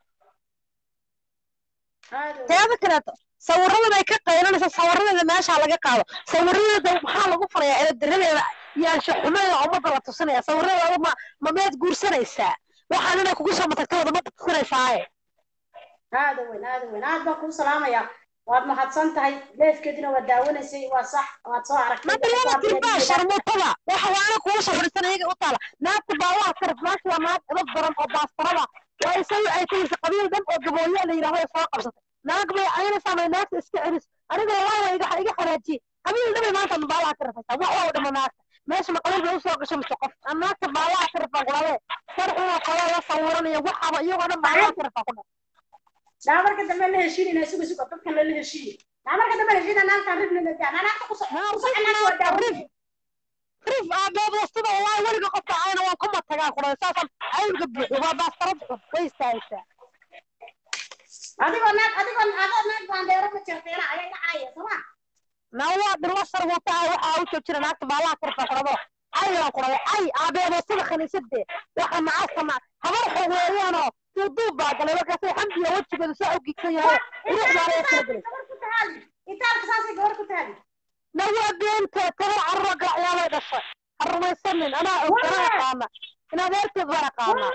teeda kaleeto sawiradan ay ka qaylanaysa sawiradeeda meesha laga qaado sawiradeeda maxaa lagu farayaa eedadiradeeda yaansha xumadeeda ummadda la tusinaya sawiradeeda ma ma meed guursanaysaa waxaan inay kugu soo matagta wada ma tusinaysaa aada weyn aada weyn aad baan kuu salaamayaa waad mahadsan tahay leefkeedina waad daawanaysay waa sax waad soo aragtay mabalada tirbaa sharmuutada waxa waana kugu safrisan iyaga u taala naagta baawaha karif maasha waa naag edad badan oo baastarada waa isaga ay tagaysa qabiil dhan oo gabooyo la yidhahdo ay soo qabsatay naag bay aynaysaa may naagta iska celis aniga wallahi iga iga xanaajiyey qabiil dhan bay maanta baawaha ka rafaysaa wax waa u dhima naagta meesha ma qabiil bay usoo gashay mise qof aan naagta baawaha ka rafaa kulalee sarxuna kala la sawiranaya waxaba iyagoo dhan baawaha ka rafaa ku dhan naa marka dambe la heshiinayna suga suga dadkan lala heshiiye naa marka dambe la heshiina naagtaan ribna la daa naagta ku soconaas waa daawin rif aabeed sida wallahi weliga qofka ayna waan kuma tagaa kudhay saasaan ayga buuxi waa baastarad xun way istaagaysaa adigoo naag adigoo adoo naag baandeero ma jirteena ayaa ina caaya sooma nawaa dhilla sarwata ah waxaa u joog jira naagta baalaha karfa qurado ayaan kudhay ay aabeedo sida khaniisadee waxa macaastama habar xog weeyaanoo duuduub baa galay markaasay xamdiya wejigeedu saa u gigsan yahay ruux baa laga kala gelay itaalka saasay gabar ku taali nawaa beenta tabar carro gacyaabay dhashay ha rumaysanin anaa og anaa aqaana in adeerteed baan aqaanaa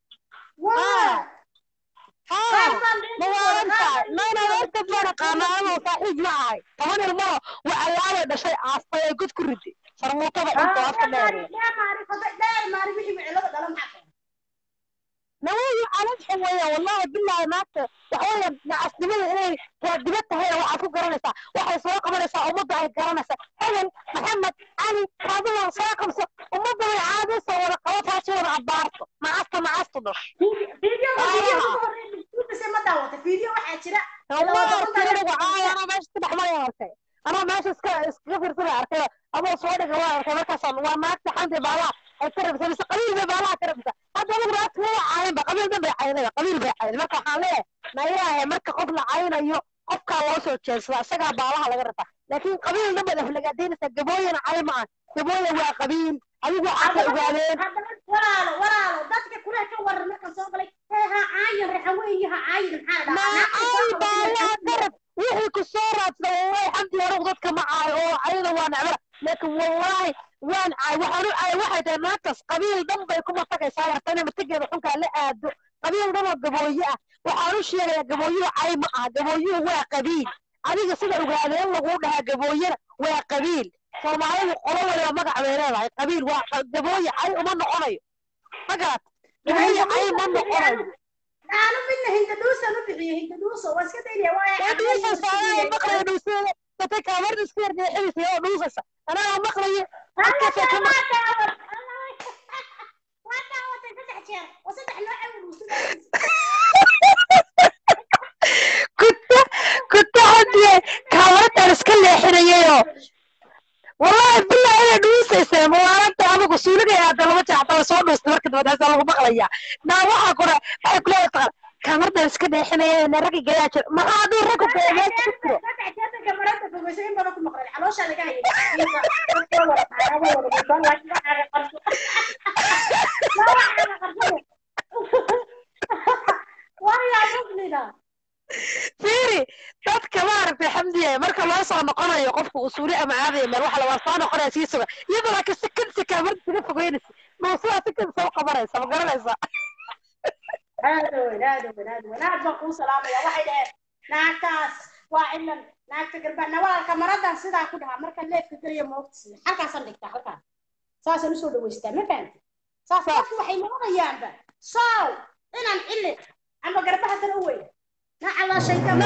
mawaarantahay mayna adeerteed baan aqaanaa anoo saaxiib ma ahay toban ilmano wacayaabay dhashay aastay ay god ku riday sarmuutada cunto afka dheer nawayi calad xun weeyaan wallahi billahi naagta waxweeyaan nacasnimada inay raadiba tahayna waxaad ku garanaysaa waxay soo qabanaysaa ummadda ay garanaysaa hebel maxamed cali kaadiwan soo qabso ummadda way caadaysa wada qabo taasi wada abaarto macasta macastu dhash anaa meesha ka dhexmaraya arkay anaa meesha iska iskaga fiirsada arkay adoo soo dhiga waa arkay markaasaan waa naagta xanti baalaha ay ka rabisa mise qabiil bay baalaha ka rabisa hadda anigu naagta ma caayinba qabiil dhan bay caynaya qabiil bay cayday marka waxaan leeyahay nayaahe marka qof la caynayo qofkaa loo soo jeedsada isagaa baalaha laga rabaa laakiin qabiil dhan baad aflagaadaynaysaa gabooyana cay ma ah gabooya waa qabiil adigu waxaasay ogaadeen walaalo walaalo dadka kule ka waran markan soo galay hee ha caayin raxaweeye ha caayin maxaa maacay baalaha garab wixii ku soo raadsada wallahi xamdi anugu dadka ma caayo oo ayada waa necbara laakiin wallahi waan caay waxaan u caay waxay tahay naagtaas qabiil dhan bay kuma tagaysaa warta inay matageeda xunkaa la aado qabiil dhan oo gabooye ah waxaan u sheegayaa gabooyuhu cay ma aha gabooyuhu waa qabiil adiga sida ogaadeen laguu dhahaa gabooyena waa qabiil soomaalidu qolo waliba magac bay leedahay qabiil waa gabooye cay uma noqonayo ma garat gabooye cay ma noqonayo aanu midna hindadhuusan u bixiyo hindadhuuso waa iska daynaya waa dhuusa soomaaliya maqlayo dhuuseeda dadka kaamarda iska yardeexinaysa oo dhuusaysa anaa maqlayo halkaasay ka maq kuta kuta hadiye kaamardan iska leexinayayoo wallahi billahi inay dhuusaysa mawaalanta adigu suuligay aada lama jeexta soo dhuustay marka dabadaasa lagu maqlaya naa waxaa kura waxay kula taqaan kaamardan iska leexinaya na ragga gayaa jira maxaa hadduu raggu beegeed ku jiro fiiri dadka maaragtay xamdiya marka loo soo noqonayo qofka usuuli ama caadaya meel waxa lawaa soo noqonaya sii suga iyadoo laakiin si kansi kaamarda iskaga fogeynaysa dhuusadaa si kansi u qabanaysa ma garanaysaa aada weyn aada weyn aada weyn aad baan kuu salaamaya waxay dhaheen naagtaas waa cilan naagta garbana walaalka maradan sidaa ku dhahaa marka leefka geliya moogtisi halkaasaan dhigtaa halkaas saasaan usoo dhaweystaa ma fahamti saas dadku waxay noqonayaanba sow inaan cilin ama garbaha kale u weyn nacala shaytaan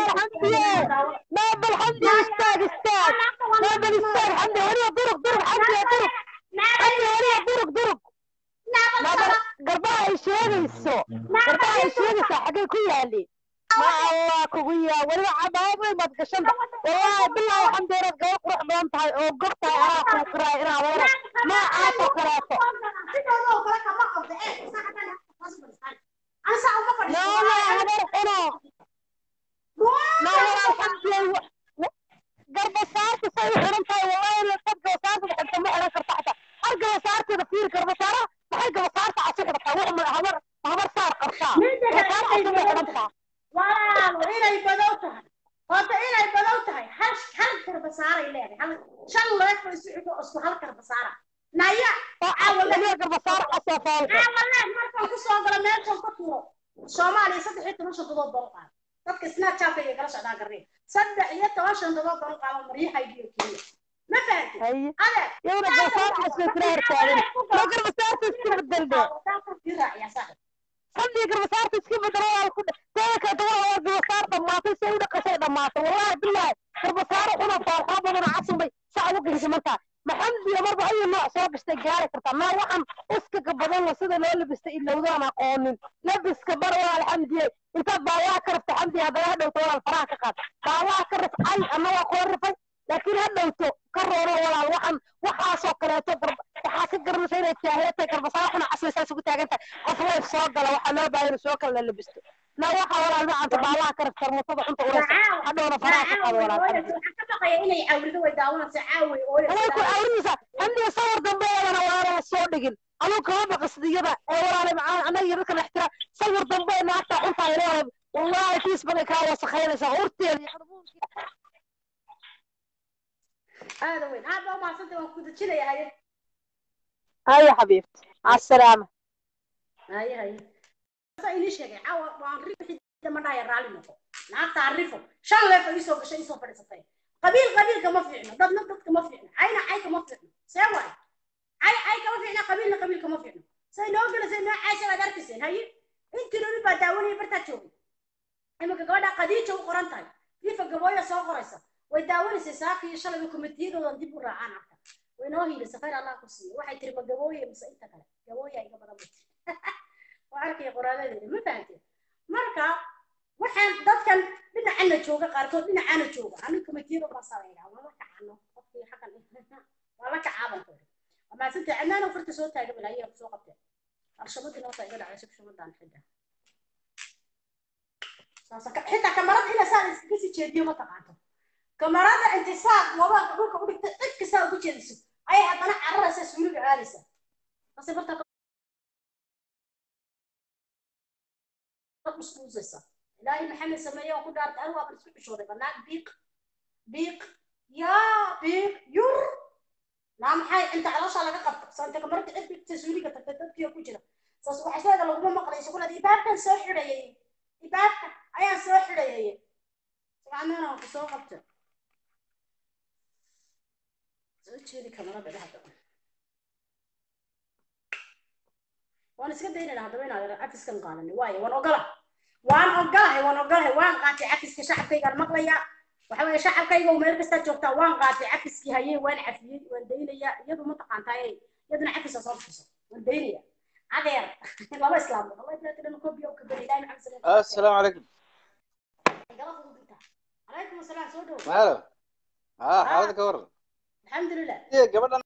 نابل حمدي استاذ استاذ نابل استاذ حمدي وريه درق درق حمدي درق حمدي وريه درق درق نابل قرباها يشيريسو قرباها يشيريسو حقي كلها لي ma allah kugu yaa weliba cabaabo weyn baad gashanta wallaahi bilaa waxaan doonaad gaba qurux badan tahay oo gob tahay anaa kuu qiraay inaad wada noocaasoo kaleeto sidoo kale kama qabda ee saacadana hoos fadhiistaan ana saa uma fadhiisto nooma habar xuno nawala alxamdulillah garbasaarta say u xiran tahay wallaahi dad gabasaarta xigta ma xiran karta xataa hal gabasaarteeda fiiri garbasaara maxay gabasaarta casu xidhataa wax ma habar habar saar qabtaa gabasaar casu bay xidhantaa walaalo inay badow tahay horta inay badow tahay hal hal karbasaaray leedahay hal shan leef oo isu xigo isku hal karbasaara naya oo caawalaniya garbasaar casoo foolka caawaleef markaan ku soo galo meeshan ka tuuro soomaaliya saddex iyo toban shantadood baan u qaada dadka snapchatka iyo kala socdaan garnay saddex iyo toban shantadood baan u qaada maryahaygiyo keliya ma fahanti haye adeer iyaduna garbasaar casoo kula hortaagan ma garbasaarta iska bedelbe haddii garbasaarta iska bedelo waa ku teeda kale dabada waa garbasaar dhammaatay si ay u dhaqashay dhammaatay wallaahi bilaahi garbasaaro xuna foolxaa badana casubay saa ugu geysa markaa maxamdiya marba ayu nooc soo gastay gaari kartaa maa waxaan uskaga badan la sida loo labistay ilowdaan aqoonin labiska bar waa alxamdiye intaad baawaha ka rafta xamdiya haddana ha dhowto walaal faraha ka qaad baawaha ka raf ay annagaa kula rifay laakiin ha dhowto ka rooro walaal waxaan waxaasoo kaleeto waxaa ka garanaysa inay jaahilatahay garbasaar xuna casri saas ugu taagan tahay qof wayf soo gala waxaa loo baahan inuu soo kala la labisto na waxa walaal macanta baawaha ka rafta mutada xunta uraysa hadhowna faraha ka qaado walaal xamdiya waxaan ka baqaya inay cawrido way daawanaysa caawi anay ku awrinaysa xamdiga sawir dambe eedana walaala la soo dhigin aduu kama baqasdiyada ee walaala macaan annaga iyo dadka dhextira sawir dambe ee naagta xuntaa leedahay wallaahi tiis baday kaa wasakhaynaysaa urteeda iyo qarbuunkeeda aada weyn aad baa umahadsantay waan ku dejinaya haye haye xabiibti assalaama haye haye saa inii sheegay caawa waan rifi damadhaya raalli noqo naagta arrifo shan leef ay isoo gashay isoo fadhiisatay qabiil qabiil kama fiicno dadna dad kama fiicno cayna cay kama fiicno see waay cay cay kama fiicno qabiilna qabiil kama fiicno say noo gelasay noo caysha baad arkayseen haye intii dhoni baa daawanaya bartaa joogay iminka gabadha qadiija u qoran tahay rifa gabooya soo qoraysa way daawanaysay saaka iyo shalayba komitiyadoodan dib u raacaan arka way noo hiilisay khayr allah ku siiyo waxay tiri ma gabooye mise inta kale gabooya iga badan bay tiri waa arkaya qoraalladeeda ma fahanteen marka waxaan dadkan dhinacana jooga qaarkood dhinacaana jooga aniga komitiyada baa sameynaa waa la kacano qofkii xaqan waa la kacaaban kori waa mahadsantay cadnaano farta soo taaga balaayaa kusoo qabteen alshamadii noota iga dhacday shabshamadaan xidda xitaa kamarada ina saa iskaga sii jeediyo ma taqaanto kamarada inti saa mobailka dhulka u dhigta cid kastaa ugu jeediso ayay haddana cararaysa suuliga aadaysa base barta uskuusaysa ilaahay maxamed sameeye oo ku dhaartay anigu waaban isku xishooday banaag biiq biiq yaa biiq yur naa maxay inta caloosha laga qabto saanta kamarada cid dhigta suuliga tagtay dadkii ku jira saas waxayseeda laguma maqlayso kulaad ibaabkan soo xidhayay ibaabka ayaan soo xidhayay sagaameen aan ku soo qabta soo jeedi kamarada dhexda waan iska daynayna haddaba inaad cafiskan qaadani waayo waan ogola waan ogolahay waan ogolahay waan qaatay cafiska shacabkaygaan maqlayaa waxa weeye shacabkayga meel kastaa joogtaa waan qaatay cafiskii hayey waan cafiyey waan daynayaa iyadu ma taqaantaa iyaduna cafisa soo bixiso waan daynaya adeer laba islaamood allah iblaatidhan kobiya u kabari ilaahi maxamed sallallahu السلام عليكم gala fududinta calaykum asalaam soo dhow ماله ها حالتك ورد alxamdulilah ايه قبل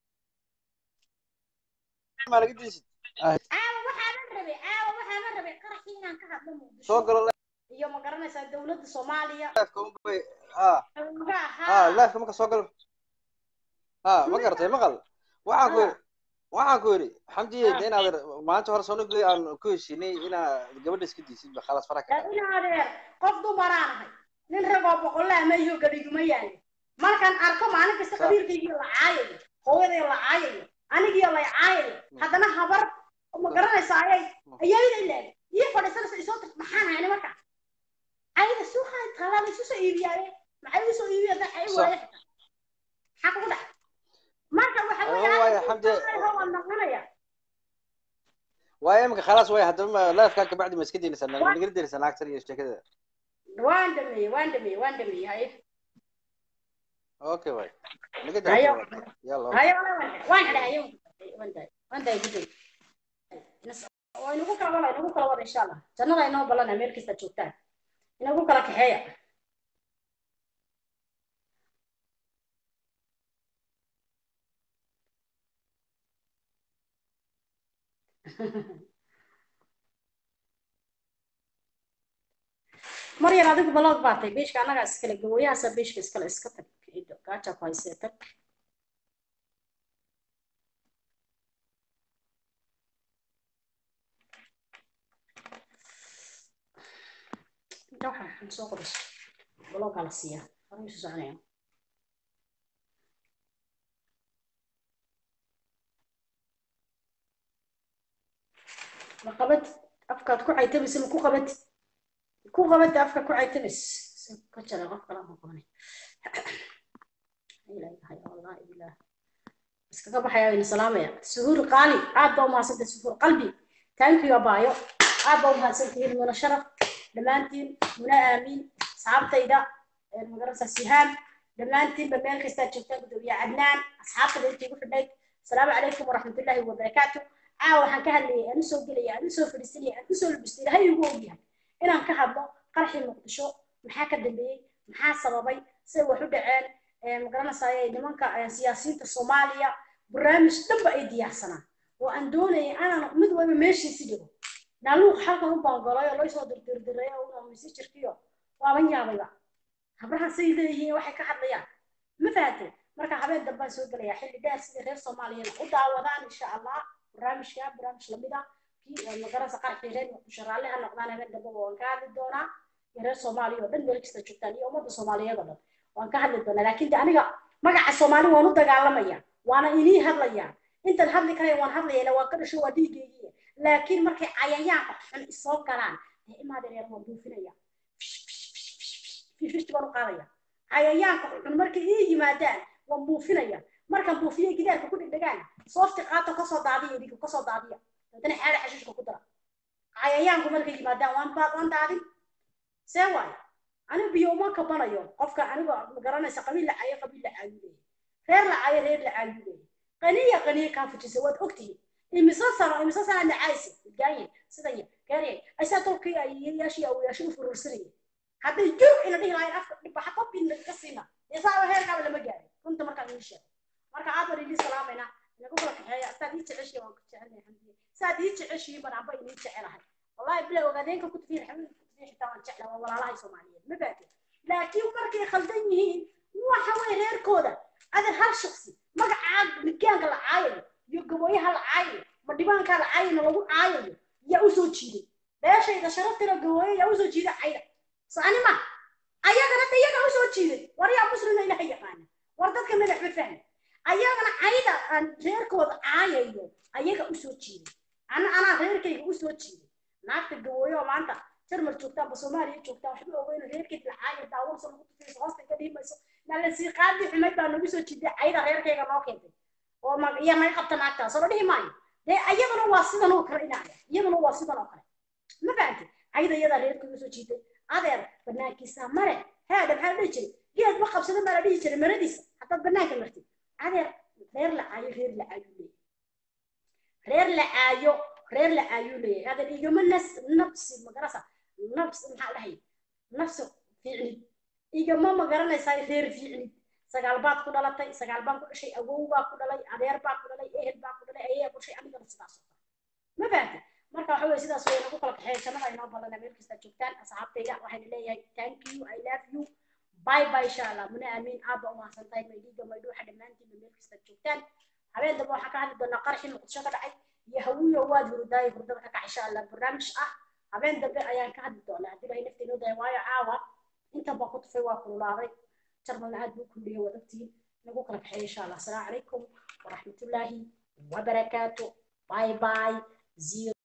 ما لقيت شيء caawa waxaaban rabay caawa waxaaban rabay qaraxii inaan ka hadlo muqdisho سوق الله iyo ma garanaysaa dowladda soomaaliya لايف كم بي ها xoogaa ها haa لايف كم سوق الله ها ما قرتي ما قال waxaan ku yiri waxaan ku yiri xamdiye de inaad maanta hore soo nugi aan ku heshinay inaad gabadha iska diisid ba khalas faraha ka in adeer qof dumaraan ahay nin ragoo boqollaa ma iyo gadhiguma yaali markaan arko maalin kasta Sa- qabiilkaygiyo la caayayo hooyadayo la caayayo anigiyo lay caayayo haddana habar ma garanaysa ayay ayayda ilaag ii fadhiisanaysa isoo tir maxaan hayni marka ayda suuqaan taalaada isu soo iibiyaaye maxay u soo iibiya dad ay Sa- waaye maxaa kugu dhac marka waxa Oh, waayo, weeye Xamdi- waan naqanaya waayo imika khalas way haddaba laifka kabacdi ma iska daynaysaa naga daynaysaa naagtan iyo sheekada waan dhameeyey waan dhameeyey waan dhameeyey haye okay waay naga hayo daynaysaa yalla hayo waan xidhay hayo waan daay waan daay guday waa inagu kala wada inagu kala wada insha allah jannada inoo balana meel kasta joogtaan inagu kala kaxeeya maryar adigu balood baatay beeshka annagaa iskale gawooyahaasa beeshka iskale iska tag ciido gaaja ku haysee tag inta waxa aan soo qoriso baloogaa la siiyaa horay isu soconaya ma qabatid afkaad ku caytamaysa ma ku qabatid ku qabada afka ku caytamis ka jara qof kala ma qabanay ilaahay wallahi billah iskaga baxaya ina salaamaya suhuur qaali aad baa umahadsantay suhuur qalbi thank you abaayo aad baa umahadsantihiin muna sharaf dhammaantiin muna aamiin asxaabtayda magaranaysaa sihaan dhammaantiinba meel kastaa joogtaan gudoomiye cadnaan asxaabtada intii igu xidhayd asalaamu calaykum waraxmatullaahi wabarakaatu caawa waxaan ka hadlayay aan usoo gelaya aan usoo fadhiisanaya aan usoo labistay ilahay igu ogyahay inaan ka hadlo qarxii muqdisho maxaa ka dambeeyey maxaa sababay siday wax u dhaceen magaranaysaay nimanka siyaasiyiinta soomaaliya barnaamij dhanba ay diyaarsanaan oo aan doonayay anaan mid waliba meeshiisi dhigo naaluuq halkan u baangolay oo laysoo dirdirdiray oo mise jirkiyo waaban yaabayba habrahan say leeyihiin waxay ka hadlayaan ma fahatay marka habeen dambaan soo gelayaa xilli dheer sidii reer soomaaliyana u daawadaan insha allah barnaamijka barnaamij lamid ah magaranaysa qarxii reer muqdisho raalli ha noqdaan habeen dambaba waan ka hadli doonaa iyo reer soomaaliya oo dhan meel kasta joogtaan iyo ummadda soomaaliyeed oo dhan waan ka hadli doonaa laakiin de aniga magaca soomaali waan u dagaalamaya waana inii hadlayaa intan hadli karaya waan hadlayana waa ka dhasho waa dhiigeygii laakiin markay cayayaanka xun isoo galaan dee imaada reer waan buufinaya fifty baan u qaadaya cayayaanka xun markay ii yimaadaan waan buufinaya markaan buufiye gidaarka ku dhegdhegaan soofti qaato kasoo daadiya idinka kasoo daadiya haddana xaala xashiishka ku dara cayayaanku markay yimaadaan waan waan daadin see waayo anigu biyo uma kabanayo qofka aniga garanaysa qabiil la caayo qabiil la caayu leeyahy reer la caayo reer la caayu leeyahy qaniya qaniya kaa fujisa waad ogtihiin imise sano imise sana nacaysi gaaye sidaya gaariye asaa tolkii ay yaashii awiyaashi u furursanayay hadday joog ina dhihi lahayn afka dhibaxa qobin ka siina isaaba heerkaaba lama gaarin runta markaan ii sheego marka aad baan idin salaamayna inagu kala kaxeeya saad ii jeceshiin waan ku jecelnahay xamdiye saad ii jeceshiin baan anba inii jecelahay wallahi bila ogaadeenka ku tafiir xamid ku tafiir xitaa waan jeclaa waa walaalahay soomaaliyeed ma baatay laakiin markay khaldan yihiin waxa way reerkooda adan hal shaksi magacaa midgaanka la caayayo iyo gabooyaha la caayayo ma dhibaankaa la caayayna lagu caayayo yaa usoo jiiday beeshayda sharaftira gabooye yaa usoo jiiday cayda soconi ma ayagana de iyaga usoo jiiday war yaa muslima ilaha yaqaana war dadka madax ma fahmi ayagana cayda aan reerkooda caayayo ayaga usoo jiiday ana anaa reerkayga usoo jiiday naagta gabooye oo maanta jarmal joogtaan ba soomaaliya joogtaan waxba ogeyno reerkayga la caayo daawansa lagu tufayso hoosta ka dhiimayso nalasii qaadi xumayd baa nagu soo jiiday cayda reerkayga noo keentay oo ma iyo naga qabta naagtaas oo dhihi maayo dee iyaduna waa sidan oo kale inaaya iyaduna waa sidan oo kale ma fahamtay cayda iyadaa reerkayga usoo jiiday adeer banaankiisa mare haada maxaa la dhihi jiray geed ma qabsada maa la dhihi jiray maradiisa haddaad banaanka martid adeer reer la caayo reer la caayu leeyahay reer la caayo reer la caayu leeyahay adeer igama nas nafsi magarasa nafsi maxaa dhahay nafsi fiicnid igama magaranaysaa reer fiicnid sagaal baad ku dhalatay sagaal baan ku dhashay awow baa ku dhalay adeer baa ku dhalay ehel baa ku dhalay ayaya ku dhashay anigana sidaas oo kale ma fahamtay marka waxa weye sidaas way nagu kala kaxeeya jannada inoo balana meel kasta joogtaan asxaabtayda waxayna leeyahay thank you i love you bye bye insha allah muna amiin aabba umahadsan tahay maydhiiga maydhuuxa dhammaantiinba meel kasta joogtaan habeen dambe waxaan ka hadli doonaa qaraxii muqdisho ka dhacay iyo hawiyo waad hurdaay hurdada ka kac insha allah barnaamij ah habeen dambe ayaan ka hadli doonaa haddii ilahay nafta inoo daya waayo caawa inta baa ku tufay waa kululaaday jarmalna aad buu kuliyey waad ogtihiin nagu kala kaxeeya insha allah asalaamu calaykum waraxmatullaahi wabarakaatu bye bye zero